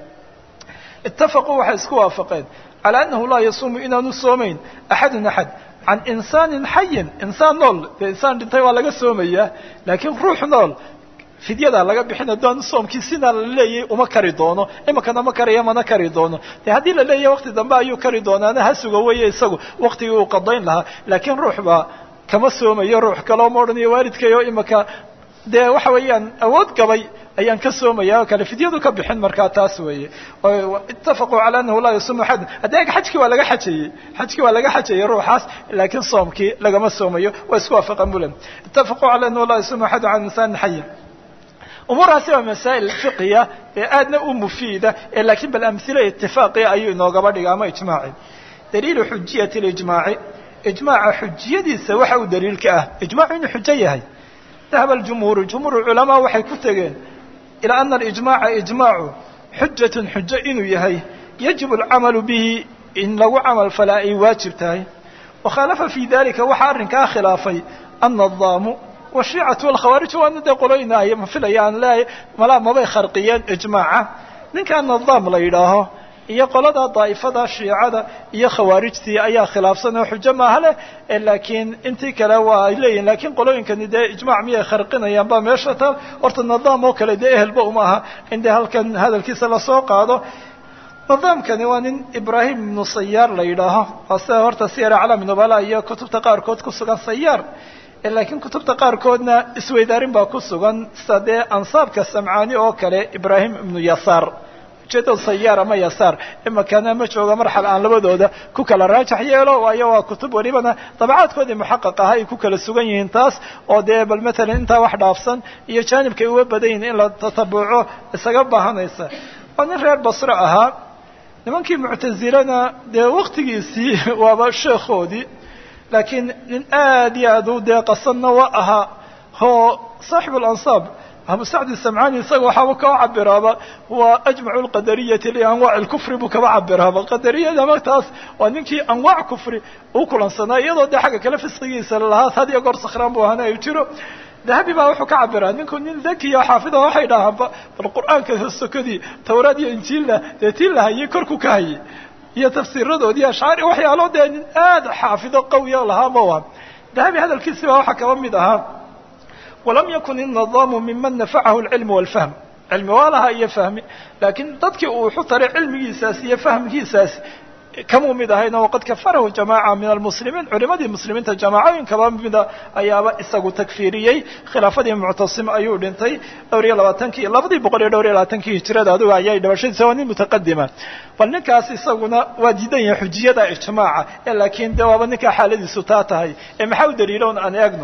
itafaquu waxay isku waafaqeen calaa annahu laa yasuumu inaanu soomayn axadun axad can insaanin xayin insaan nool dee insaan dhintay waa laga soomayaa laakiin ruux nool fidyadaa laga bixin haddaan soomkii sinaa la leeyahay uma kari doono iminkana ma kariya mana kari doono dee haddii la leeyahay wakti dambe ayuu kari doonaana ha suga weeye isagu waktigii uu qadayn lahaa laakiin ruux baa kama soomayo ruux kaleo ma odhanayo waalidkayo iminka dee waxa weeyaan awood gabay ayaan ka soomaya oo kale fidyadu ka bixin markaa taas weeye itafaquu cala anahu laa yasuumu axad haddii ag xajkii waa laga xajayey xajkii waa laga xajayey ruuxaas laakiin soomkii lagama soomayo waa isku waafaqan bulen itafaquu cala anahu laa yasuumu axadu can insaanin xayin umuurahaasi waa masaa'il fiqiya ee aadna u mufiida ee laakiin bal amhila itifaaqia ayuu inoogaba dhiga ama ijmaaci daliilu xujiyati lijmaaci ijmaaca xujiyadiisa waxa uu daliilka ah ijmaacu inuu xujo yahay dahaba aljumhuuru jumhuur culamaa waxay ku tegeen ilaa ana alijmaaca ijmaacu xujatun xujo inuu yahay yajibu alcamalu bihi in lagu camal falaa ay waajib tahay wakhaalafa fii dalika waxaa arrinkaa khilaafay annadaamu washiicatu walkhawaarij waana dee qoloynaayo ma filaya aan leeyahay malaa mabay kharqiyeen ijmaaca ninkaa nadaam la yidhaaho iyo qolada daa'ifada shiicada iyo khawaarijtii ayaa khilaafsan oo xujo maaha leh laakiin intii kale waa ay leeyihin lakiin qolooyinkani dee ijmac miyay kharqinayaan ba meesha taal horta nadaam oo kale dee ehelba uma aha in dee halkan hadalkiisa lasoo qaado nadaamkani waa nin ibraahim ibnu sayaar la yidhaaho waa sida horta siyar aclaami nubala iyo kutubta qaarkood ku sugan sayaar laakiin kutubta qaarkoodna isweydaarin baa ku sugan sida dee ansaabka samcaani oo kale ibraahim ibnu yasaar ujeedada sayaar ama yasaar imakana ma jooga marxal aan labadooda ku kala raajax yeelo waayo waa kutub welibana dabacaadkoodii muxaqaq aha ay ku kala sugan yihiin taas oo dee bal matalan intaa wax dhaafsan iyo jaanibkay uga badan yihin in la tatabuco isaga baahanaysa waa nin reer basre ahaa nimankii muctazilana dee waktigiisii waaba sheekhoodii laakiin nin aad iyo aad u dee qasanna waa ahaa oo saaxibu alansaab abu sacdi samcani isaga waxaaba kaba cabiraaba waa ajmacu lqadariyati lianwaac lkufri buu kaba cabiraaba qadariyada martaas waa ninkii anwaac kufri u kulansanaa iyadoo dee xagga kale fisqigiisa lalahaa had iyo goor sakhraan buu ahaana ay jiro dahabi baa wuxuu ka cabiraa ninku nin dakiya xaafida waxay dhahaan bal qur'aanka sokadii tawraad iyo injiilna dee tii la hayay korku ka hayay iyo tafsiiradoodii ashcaari waxyaalo dee nin aad xaafido qawiya lahaa ma waha dahabi hadalkiisi baa waxaa kaba mid ahaa walam yakun innadaamu miman nafacahu alcilmu walfahm cilmi waa lahaa iyo fahmi laakiin dadkii uu wuxu taray cilmigiisaas iyo fahmkiisaas kamuu mid ahayna waqad kafarahu jamaaca min almuslimiin culimadii muslimiinta jamaacooyin kaba mida ayaaba isagu takfiiriyey khilaafadii muctasim ayuu dhintay dhowr iyo labaatankii labadii boqol iyo dhowr iyo labaatankii hijirada adigu ayay dhibashadiisa waa nin mutaqadima bal ninkaas isaguna waa diidan yahay xujiyada ijmaaca ee laakiin de waaba ninkaa xaaladiisu taa tahay ee maxaa u daliiloon aan eegno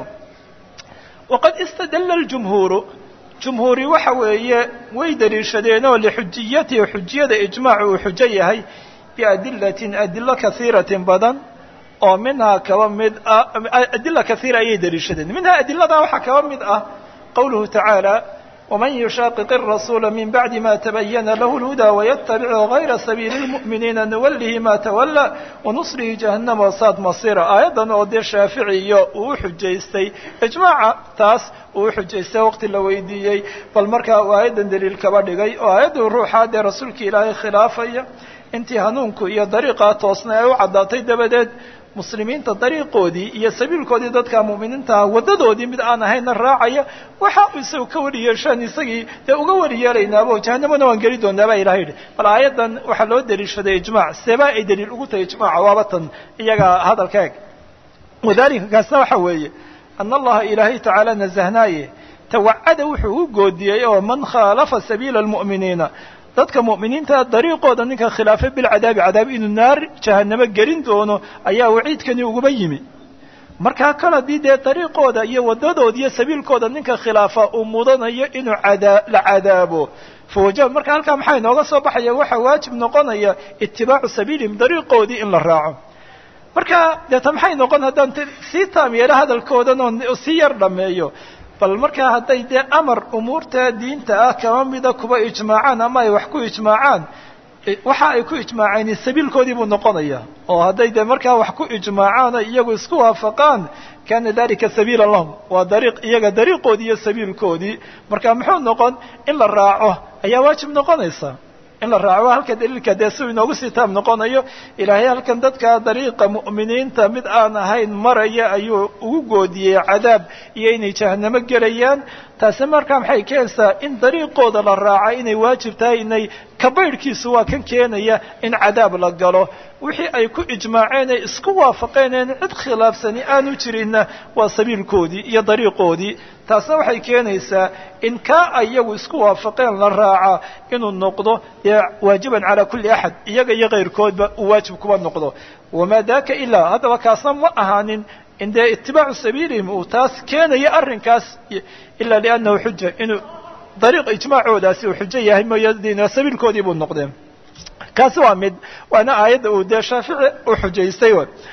waqad istadalla ljumhuuru jumhuuri waxa weeye way daliishadeen oo lixujiyatihi xujiyada ijmaacu uu xujo yahay biadilatin adilo kaiiratin badan oo minhaa kaba mid ah adila kaiira ayay daliishadeen minhaa adilada waxaa kaba mid ah qawluhu tacaala waman yushaqiq الrasuula min bacdi ma tabayana lahu اlhudaa waytabic gayra sabiili اlmu'miniina nuwalihi ma tawala wanuslihi jahannama wasaad masira aayaddan oo dee shaafici iyo uu u xujaystay ijmaaca taas uu u xujaystay waqti la weydiiyey bal markaa uu aayaddan daliil kaba dhigay oo aayaddu ruuxaa dee rasuulka ilaahay khilaafaya intii hanuunku iyo dariiqaa toosna ay u caddaatay dabadeed muslimiinta dariiqoodii iyo sabiilkoodii dadka mu'miniintaha waddadoodii mid aan ahayna raacaya waxa uu isagu ka weli yeeshaan isagii dee uga weli yeelaynaabo jahanamana waan geli doonaa baa ilaha yidhi bal aayaddan waxaa loo daliishaday ijmaac seebaa ay daliil ugu tahay ijmaaca waaba tan iyaga hadalka eg wadalika kaasna waxa weeye ana allaha ilaahay tacaala nasahnaaye tawacada wuxuu u goodiyey oo man khaalafa sabiila almu'miniina dadka mu'miniinta dariiqooda ninka khilaafay bilcadaabi cadaab inuu naar jahanamo gelin doono ayaa waciidkani uguba yimi markaa kal haddii dee dariiqooda iyo wadadooda iyo sabiilkooda ninka khilaafa uu mudanayo inuu cadaa la cadaabo fawaja marka halkaa maxaa inooga soo baxaya waxaa waajib noqonaya itibaacu sabiilihim dariiqoodii in la raaco marka deeta maxay noqon haddaan sii taam yeelo hadalkoodan oo sii yar dhameeyo bal markaa hadday dee amar umuurta diinta ah kama mida kuba ijmaacaan ama ay wax ku ijmaacaan waxa ay ku ijmaaceen sabiilkoodii buu noqonaya oo hadday dee markaa wax ku ijmaacaan oo iyagu isku waafaqaan kana dalika sabiila lahum waa dariiq iyaga dariiqoodii iyo sabiilkoodii marka muxuu noqon in la raaco ayaa waajib noqonaysa in la raaco halka daliilka dee si inoogu sii taab noqonayo ilaahay halkan dadka dariiqa mu'miniinta mid aan ahayn maraya ayuu ugu goodiyey cadaab iyo inay jahanamo gelayaan taasi markaa maxay keenaysaa in dariiqooda la raaca inay waajib tahay inay kabaydhkiisu waa kan keenaya in cadaab la galo wixii ay ku ijmaaceen ay isku waafaqeen een cid khilaafsani aanu jirinna waa sabiilkoodii iyo dariiqoodii taasna waxay keenaysaa in kaa ay iyagu isku waafaqeen la raaca inuu noqdo dee waajiban calaa kulli axad iyaga iyo kayrkoodba uu waajib kuba noqdo wamaa daaka ilaa haddaba kaasna ma ahaanin in dee itibaacu sabiilihim uu taas keenayo arrinkaas ila liannahu xuja inuu dariiq ijmaacoodaasi uu xujo yahay mooyadina sabiilkoodii buu noqdeen kaasi waa mid waana aayadda uu dee shaafici u xujaystay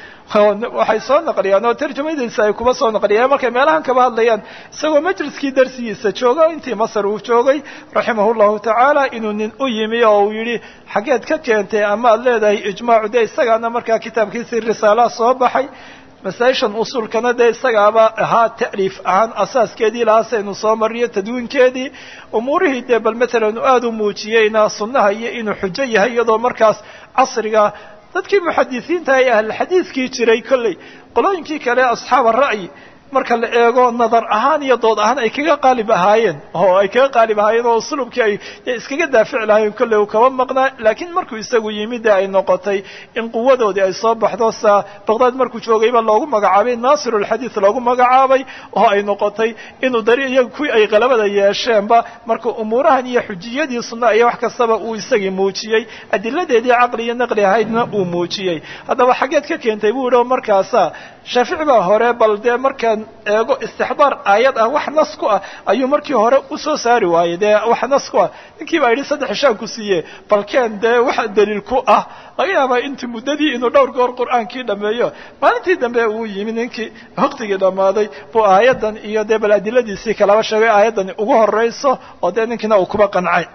waxay soo naqliyaan oo tarjamadiisa ay kuba soo naqliyaan markay meelahan kaba hadlayaan isagoo majliskii darsigiisa jooga intii masar uu joogay raximah llahu tacaala inuu nin u yimi oo uu yidhi xaggeed ka keentay ama ad leedahay ijmaacu dee isagaana markaa kitaabkiisii risaalaha soo baxay masaa-ishan usuulkana dee isagaaba ahaa ta'liif ahaan asaaskeedii lahaasaynu soo mariyo tadwiinkeedii umuurihii dee bal matalan uu aada u muujiyeyna sunnaha iyo inuu xujo yahay iyadoo markaas casriga dadkii muxadisiinta ee ahlulxadiidkii jiray kolley qolooyinkii kale asxaaba ra'yi marka la eego nadar ahaan iyo dood ahaan ay kaga qaalib ahaayeen oo ay kaga qaalib ahaayeen oo uslubkii ay iskaga daafici lahaayeen kolley uu kaba maqnaa laakiin markuu isagu yimid ay noqotay in quwadoodii ay soo baxdo saa baqdaad markuu joogayba loogu magacaabay naasirulxadiid loogu magacaabay oo ay noqotay inuu dari iyaga kuwii ay qalabada yeesheenba marka umuurahan iyo xujiyadii sunna iyo wax kastaba uu isagii muujiyey adiladeedii caqli iyo naqli ahaydna uu muujiyey haddaba xaggeed ka keentay buu yihi markaasa shaafici baa hore bal dee markaan eego istixdaar aayad ah wax nas ku ah ayuu markii hore usoo saari waayey dee wax nas ku ah ninkii baa yidhi saddex ishaan ku siiye balkeen dee wax daliil ku ah laga yaabaa intii muddadii inuu dhowr goor qur'aankii dhameeyo maalintii dambe uu yimi ninkii waktigii dhammaaday buu aayaddan iyo dee bal adiladiisii kalaba sheegay aayaddani ugu horeyso oo dee ninkiina uu kuba qancay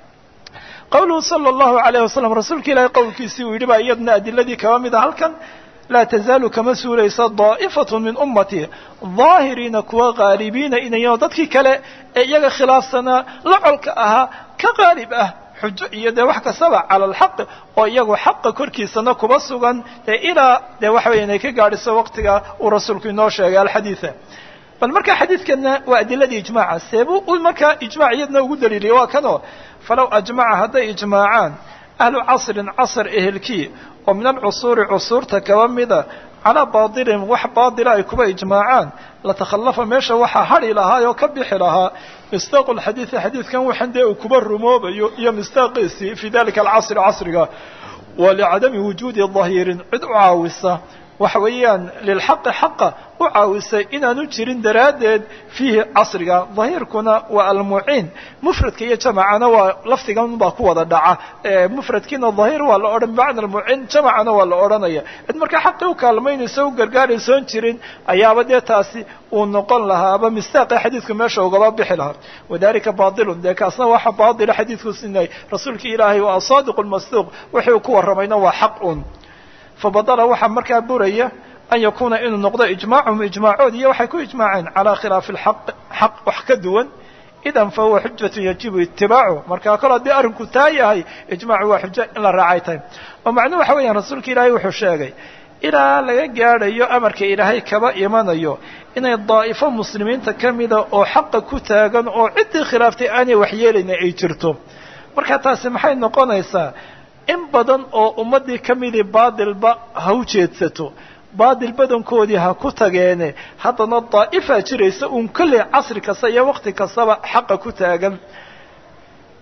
qawluhu sala allahu alayh wasalam rasuulka ilaahay qowlkiisii uu yidhi baa iyadna adiladii kaba mid a halkan laa tazaalu kama suulaysa daa'ifatu min ummatii daahiriina kuwa qaalibiina inayo dadkii kale ee iyaga khilaafsanaa la colka ahaa ka qaalib ah xujo iyo dee wax kastaba cala alxaqi oo iyagu xaqa korkiisana kuba sugan dee ilaa dee waxa weya inay ka gaadhiso waqtiga uu rasuulku inoo sheegay alxadiida bal markaa xadiidkana waa adiladii ijmaaca seebuu u markaa ijmac iyadna ugu daliiliyay waa kanoo falow ajmaca hadday ijmaacaan ahlu casrin casr ehelkii oo min alcusuuri cusuurta kaba mida calaa baatilin wax baatila ay kuba ijmaacaan latakhallafa meesha waxaa hadhi lahaa oo ka bixi lahaa mistaaqu lxadiidi xadiidkan waxan dee uu kuba rumoobayo iyo mistaaqiisii fii dalika alcasri casriga wa licadami wujuudi dahiirin cid u caawisa waxa weeyaan lilxaqi xaqa u caawisay inaanu jirin daraaddeed fiihi casriga dahiirkuna waa almuciin mufradka iyo jamacana waa lafdigan baa ku wada dhaca mufradkiina dahiir waa la odhan bimacna almuciin jamacana waa la odhanaya cid markaa xaqii u kaalmaynayso u gargaaraysoon jirin ayaaba dee taasi uu noqon lahaaba mistaaqi xadiidku meesha ugaba bixi lahaa wadalika baatilun dee kaasna waxa baatila xadiidku sinay rasuulkii ilaahay waa asaadiqu lmasduuq wixii uu ku warramayna waa xaq un fabadala waxaa markaa buraya an yakuuna inuu noqdo ijmaacuhum ijmaacood iyo waxay ku ijmaaceen calaa khilaafi alxaq xaq wax ka duwan idan fa huwa xujatu yajibu itibaacu markaa kol haddii arrinku taa yahay ijmaacu waa xujo in la raacay tahay oo macnuhu waxa weeyaan rasuulka ilaahay wuxuu sheegay ilaa laga gaadhayo amarka ilaahay kaba imanayo inay daa'ifo muslimiinta ka mida oo xaqa ku taagan oo ciddii khilaaftay aanay waxyeelayna ay jirto marka taasi maxay noqonaysaa in badan oo ummaddii ka midii baadilba ha u jeedsato baadil badankoodii ha ku tageene haddana daa'ifaa jiraysa uun kolley casri kasta iyo waqti kastaba xaqa ku taagan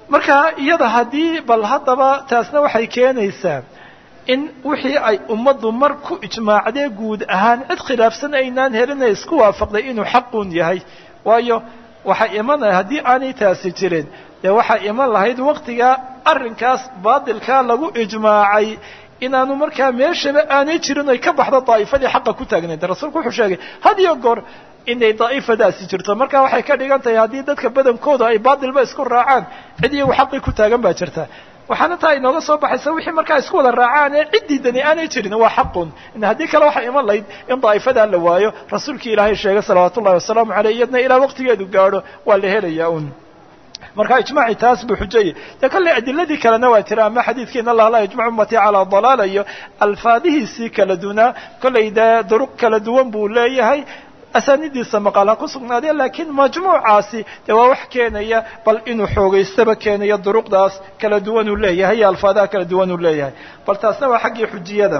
marka iyada haddii bal haddaba taasna waxay keenaysaa in wixii ay ummaddu mar ku ijmaacdee guud ahaan cid khilaafsan aynaan helina isku waafaqday inuu xaqun yahay waayo waxaa imanaya haddii aanay taasi jirin dee waxaa iman lahayd waktigaa arrinkaas baadilkaa lagu ijmaacay inaanu markaa meeshaba aanay jirin oy ka baxdo daa'ifadii xaqa ku taagnayd rasuulku wuxuu sheegay had iyo goor inay daa'ifadaasi jirto marka waxay ka dhigan tahay haddii dadka badankooda ay baadilba isku raacaan cid iyagu xaqii ku taagan baa jirta waxaana taa inooga soo baxaysa wixii markaa isku wada raacaan ee cid diidani aanay jirin waa xaqun haddii kale waxaa iman lahayd in daa'ifadaa la waayo rasuulkii ilaahay sheegay salawaatu ullahi wasalaamu caleyh iyadna ilaa waqtigeedu gaadho waa la helayaa un marka ijmaaci taas buu xujayay dee kolley adiladii kalena waa jira ama xadiidkii in allah laa yajmacu ummatii calaa dalaala iyo alfaadihiisii kala dunaa kolley dee duruq kala duwan buu leeyahay asaanidiisa maqaal ha ku sugnaadee laakiin majmuucaasi dee waa wax keenaya bal inuu xoogaystaba keenayo duruqdaas kala duwan uu leeyahay iyo alfaadaha kala duwan uu leeyahay bal taasna waa xaggii xujiyada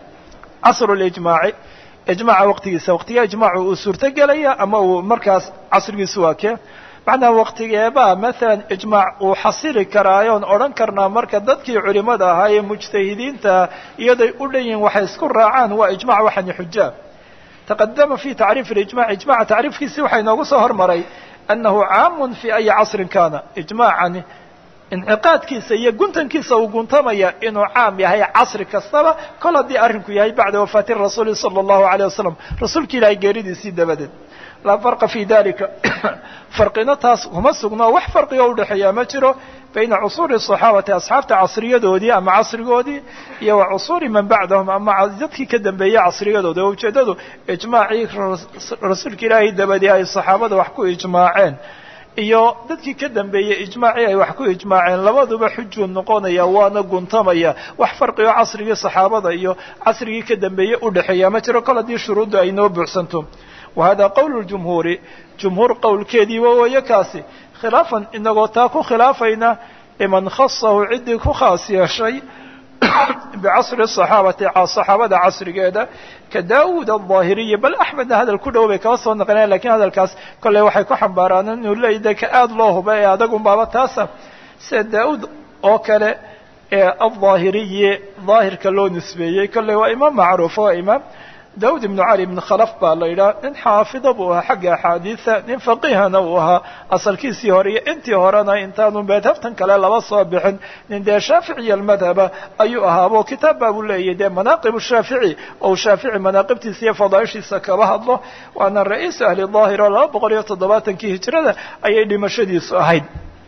casru lijmaaci ijmaaca waqtigiisa waqtigaa ijmaacu uu suurto gelaya ama uu markaas casrigiisu waa kee macnaa waqtigeebaa maalan ijmaac uu xasili karaayoon odhan karnaa marka dadkii culimada ahaa ee mujtahidiinta iyaday u dhan yihin waxay isku raacaan waa ijmac waxani xujaa taqadama fi tacriif ijmac ijmaca tacriifkiisii waxaa inoogu soo hormaray annahu caamun fi ayi casrin kana ijmaacani inciqaadkiisa iyo guntankiisa uu guntamaya inuu caam yahay casri kastaba kol haddii arrinku yahay bacda wafaati rasuuli sala allahu alayh wasalam rasuulki ilaahay geeridiisii dabadeed laa farqa fi dalika farqina taas kuma sugno wax farqiga udhexeeya ma jiro bayna cusuuri saxaabati asxaabta casriyadoodii ama casrigoodii iyo wa cusuuri man bacdahum ama dadkii ka dambeeyey casriyadoodi oo ujeeddadu ijmaacii rasuulka ilaahay dabadii ay saxaabada wax ku ijmaaceen iyo dadkii ka dambeeyey ijmaacii ay wax ku ijmaaceen labaduba xujuu noqonaya waana guntamaya wax farqigo casrigii saxaabada iyo casrigii ka dambeeyey udhexeeya ma jiro kol haddii shuruuddu ay noo buuxsanto wa hada qowl jumhuuri jumhuur qowlkeediiba weeye kaasi khilaafan inagoo taa ku khilaafayna liman khasahu ciddii ku khaas yeeshay bicasri saxaabati saxaabada casrigeeda ka daawuud aldaahiriyi bal axmedna hadal ku dhow bay kaba soo naqlinaya lakiin hadalkaas kolley waxay ku xambaaraan inuu leeyahy de ka aada loo huba ee adagunbaaba taasa sida daauud oo kale ee aldaahiriyi daahirka loo nisbeeyey kolley waa imaam macruuf waa imaam daawud ibnu cali ibn khalaf baa la yidhaha nin xaafida buu ahaa xagga axaadiida nin faqihana uu ahaa asalkiisii hore iyo intii horena intaanu madhabtan kale laba soo bixin nin dee shaaficiya almadhaba ayuu ahaabo kitaab baa buu leeyahy dee manaaqib shaafici ou shaafici manaaqibtiisa iyo fadaaishiisa kaba hadlo waana ra-iisu ahli daahir oo laba boqol iyo toddobaatankii hijrada ayay dhimashadiisu ahayd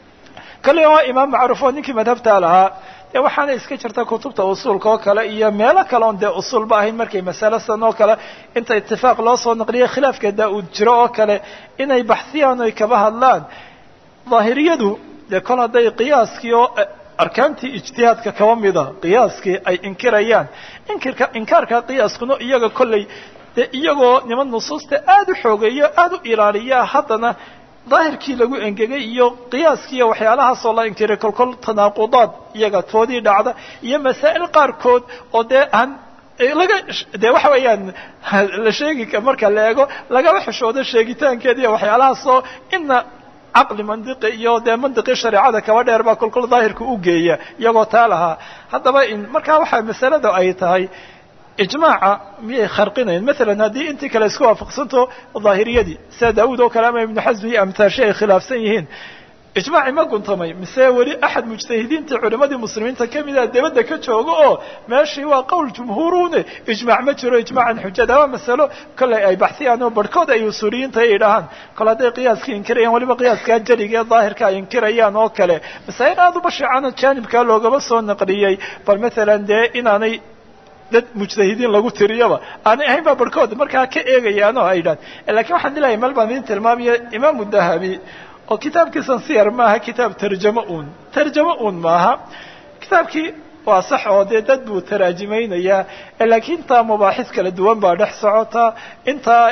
kale waa imaam macruuf oo ninkii madhabtaa lahaa dee waxaana iska jirta kutubta usuulka oo kale iyo meelo kale oon dee usuulba ahayn markay masale san oo kale inta itifaaq loo soo naqliya khilaafka daa-uud jiro oo kale inay baxsiyaan oy kaba hadlaan daahiriyadu dee kol hadday qiyaaskii oo arkaantii ijtihaadka kaba mida qiyaaskii ay inkirayaan inkirka inkaarka qiyaaskuna iyaga kolley dee iyagoo niman nusuusta aada u xoogeeyo aada u ilaaliya haddana daahirkii lagu engegay iyo qiyaaskiiyo waxyaalahaasoo la inkiray kolkol tanaaqudaad iyaga toodii dhacda iyo masaa'il qaarkood oo dee aan laga dee waxa weeyaan la sheegi marka la eego lagaba xishoodo sheegitaankeeda iyo waxyaalahaasoo ina caqli mandiqi iyo dee mandiqii shareecada kaba dheer baa kolkol daahirka u geeya iyagoo taa lahaa haddaba in markaa waxaa masalada ay tahay ijmaaca miyay kharqinayn maalan haddii intii kale isku waafaqsanto daahiriyadii sida daawuud oo kale ama ibnu xasmi iyo amtaashi ay khilaafsan yihiin ijmaaci ma guntamay mise weli axad mujtahidiintii culimadii muslimiinta kamida debadda ka jooga oo meeshii waa qowl jumhuurune ijmaac ma jiro ijmaacan xujada waa masalo kolley ay baxsiyaan oo barhkood ay usuuliyiinta ay idhahaan kole hadday qiyaaskii inkirayaan waliba qiyaaskaa jeliga ee daahirka ay inkirayaan oo kale masaa'il aada u bashiicana jaanibkaa loogaba soo naqliyey bal maalan dee inaanay dad mujtahidiin lagu tiriyaba aanay ahayn baa barhkood markaa ka eegayaan oo ay idhahan lakiin waxaan dilahay meel baan idin tilmaamaya imaamu dahabi oo kitaabkiisan siyar maaha kitaab tarjamo un tarjamo un maaha kitaabkii waa sax oo dee dad buu taraajimaynayaa laakiin intaa mabaaxis kala duwan baa dhex socota intaa in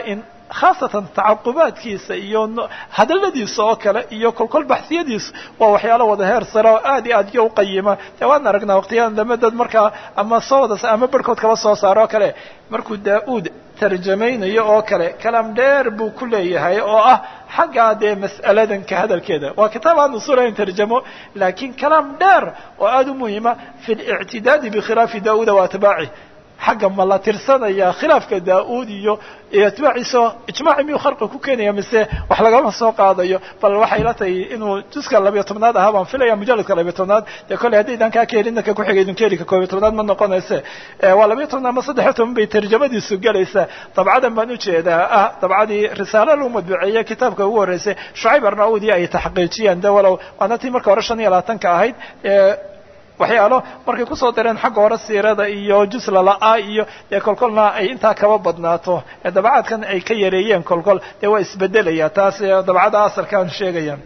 khaasatan tacaqubaadkiisa iyo hadaladiisa oo kale iyo kolkol baxsiyadiisa waa waxyaalo wada heer sare oo aad iyo aad iyo uqayima dee waan aragnaa waqtiyadan dambe dad markaa ama soo wada ama barhkood kaba soo saaro oo kale markuu daa-uud tarjamaynayo oo kale kalaam dheer buu ku leeyahay oo ah xaggaa dee mas'aladan ka hadalkeeda waa kitaab aan usulayn tarjamo laakiin kalaam dheer oo aada u muhima fi lictidaadi bikhilaafi daauuda wa atbaaci xagga ma la tirsanaya khilaafka daa-uud iyo atbaaciisa ijmaaci miyuu kharqi ku keenaya mise wax lagama soo qaadayo bal waxay la tahay inuu juska labiyo tobnaad ahaa baan filaya mujaladka labiyo tobnaad dee kolley haddaydan kaa keelina ka kuxiga idin keeli ka koobiyo tobnaad ma noqonayse waa labiyo tobnaad ama saddexiyo toban bay tarjamadiisu gelaysaa dabcadan baan ujeedaa ah dabcadii risaalo lagu madbuceeye kitaabka ugu horreysay shucayb arnaudi ay taxqiijiyeen de walow waana tii marka hore shan iyo labaatanka ahayd waxyaalo markay kusoo dareen xagga hore siirada iyo juslala-a iyo dee kolkolna ay intaa kaba badnaato ee dabacaadkan ay ka yareeyeen kolkol dee waa isbedelaya taas dabcada asalkaan sheegaya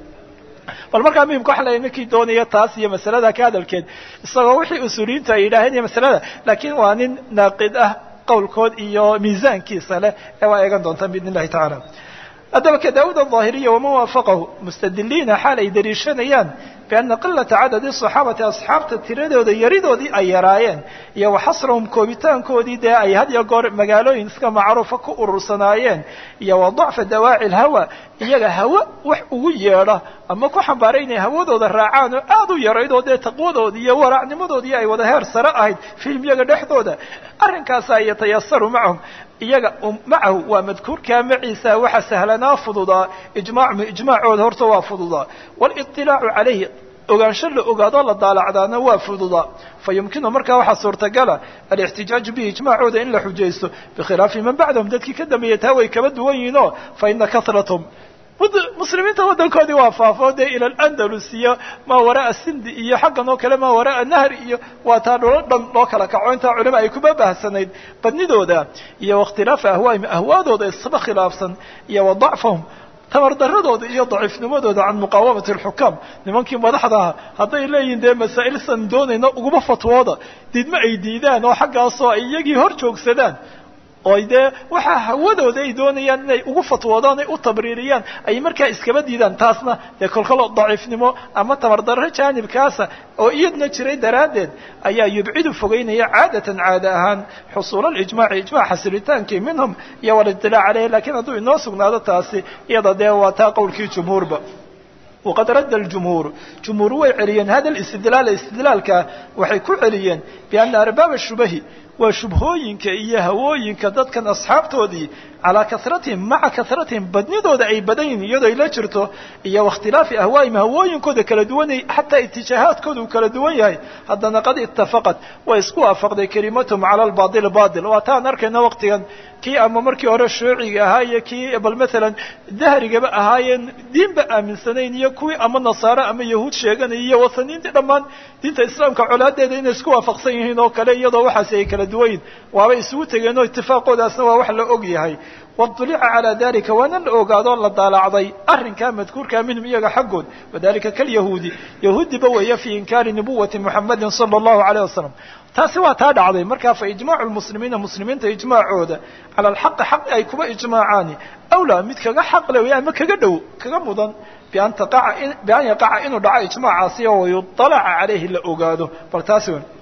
bal markaa muhimka waxa la ninkii doonaya taas iyo masalada ka hadalkeed isagoo wixii usuuliyiintu ay yidhaaheen iyo masalada laakiin waa nin naaqid ah qowlkood iyo miisaankiisa leh ee waa eegan doontaan biidn illahi tacaala haddaba ka daawud aلظaahiriya waman waafaqahu mustadiliina xaal ay daliishanayaan biana qilata cadadi صaxaabati asxaabta tiradooda yaridoodii ay yaraayeen iyo waxasrahum koobitaankoodii dee ay had iyo goor magaalooyin iska macruufa ku urursanaayeen iyo wa dacfa dawaaci اlhawa iyaga hawa wax ugu yeedha ama ku xambaaray inay hawadooda raacaan oo aad u yaraydoo dee taqwadoodii iyo waraacnimadoodii ay wada heer sare ahayd film iyaga dhexdooda arrinkaasa yatayasaru macahum iyaga macahu waa madkuurkaa maciisa waxa sahlanaa fududaa ijmaacmu ijmaacooda horta waa fududaa waliطilaacu calayhi ogaansho la ogaadoo la daalacdaana waa fududaa fa yumkinu markaa waxaa suurtagala alixtijaaju bihi ijmaacooda in la xujaysto bikhilaafi man bacdahum dadkii ka dambeeyay taa way kaba duwan yihiinoo fa ina kahratahum muslimiinta waddankoodii waa faafo dee ila alandalus iyo maa waraa sindi iyo xaggan oo kale maa waraa nahri iyo waa taa dholo dhan loo kala kaco intaa culima ay kuma baahsanayd badnidooda iyo waاkhtilaafa ahwaahim ahwaadooda isba khilaafsan iyo wa dacfahum tamardaradooda iyo daciifnimadooda can muqaawamati alxukaam nimankii madaxdaha hadday leeyihin dee masaa'ilsan doonayna uguma fatwooda diidma ay diidaan oo xaggaasoo ay iyagii hor joogsadaan oo dee waxaa hawadooda ay doonayaan inay ugu fatwoodaan ay u tabriiriyaan ay markaa iskaba diidaan taasna dee kolkalo daciifnimo ama tamardarro jaanibkaasa oo iyadna jiray daraaddeed ayaa yubcidu fogeynaya caadatan caada ahaan xusuul alijmaaci ijmac xasilitaankii minhum iyo waliطilaac caleyh lakiin hadduu inoo sugnaado taasi iyada dee waa taa qowlkii jumhuurba waqad radda aljumhuur jumhuur way celiyeen hada listidlaala istidlaalka waxay ku celiyeen biana arbaaba shubahi waa shubhooyinka iyo hawooyinka dadkan asxaabtoodii calaa karatihim maca karatihim badnidooda ay badan yihin iyadoo ay la jirto iyo waاkhtilaafi ahwaa'ihim hawooyinkooda kala duwanay xataa itijaahaadkooda uu kala duwan yahay haddana qad itafaqat way isku waafaqday kelimatahum cala albail bail waa taan arkayna waqtigan kii ama markii hore shuuciga ahaa iyo kii bal maalan dahrigaba ahaayeen diinba aaminsanayn iyo kuwii ama nasaare ama yahuud sheeganaya iyo wasaniintii dhammaan diinta islaamka colaadeeda inay isku waafaqsan yihiin oo kale iyadoo waxaasi ay kala duwan yihin waabay isugu tegeen oo itifaaqoodaasna waa wax la og yahay wadulica calaa dalika waana la ogaadoo la daalacday arrinkaa madkuurkaa minhum iyaga xaggood wadalika kalyahuudi yahuudiba weeye fii inkaari nubuwati muxamadin sala allahu alayh wasalam taasi waa taa dhacday markaa fa ijmaacu lmuslimiina muslimiinta ijmaacooda cala alxaqi xaq ay kuba ijmaacaani awlaa mid kaga xaq le wey ama kaga dhow kaga mudan bian taqaca bian yaqaca inuu dhaco ijmaacaasi oo wayuطalaca calayhi la ogaado bal taasi wen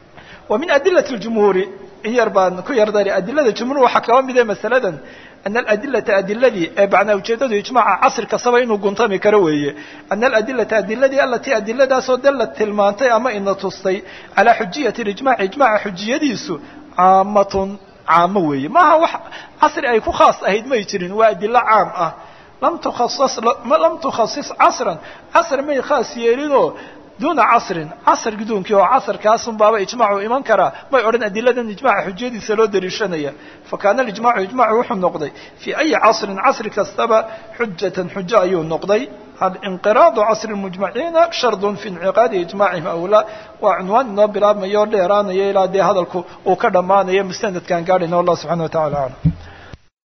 wa min adilati ljumhuuri in yar baan ku yardari adilada jumhuur waxaa kaba mide masaladan ana aladilata adiladii ee macnaa ujeedadu ijmaaca casri kastaba inuu guntami karo weeye ana aladilata adiladii alatii adiladaasoo dalla tilmaantay ama ina tustay calaa xujiyati ijmac ijmaca xujiyadiisu caamatun caamo weeye maaha wax casri ay ku khaas ahayd may jirin waa adilo caam ah lam tukhasas lam tukhasis casran casri may khaas yeelinoo duuna casrin casr guduunkii oo casrkaasun baaba ijmaacu iman karaa may odhan adiladan ijmaca xujiyadiisa loo daliishanaya fakaana alijmacu ijmacu wuxuu noqday fii ayi casrin casri kastaba xujatan xujo ayuu noqday alinqiraadu casri mujmaciina shardun fi inciqaadi ijmacihim awlaa waa cunwaan inoo bilaabmayo o dheeraanaya ilaa dee hadalku uu ka dhammaanayo mustanadkaan gaadhayna wallah subxana wa tacala aclam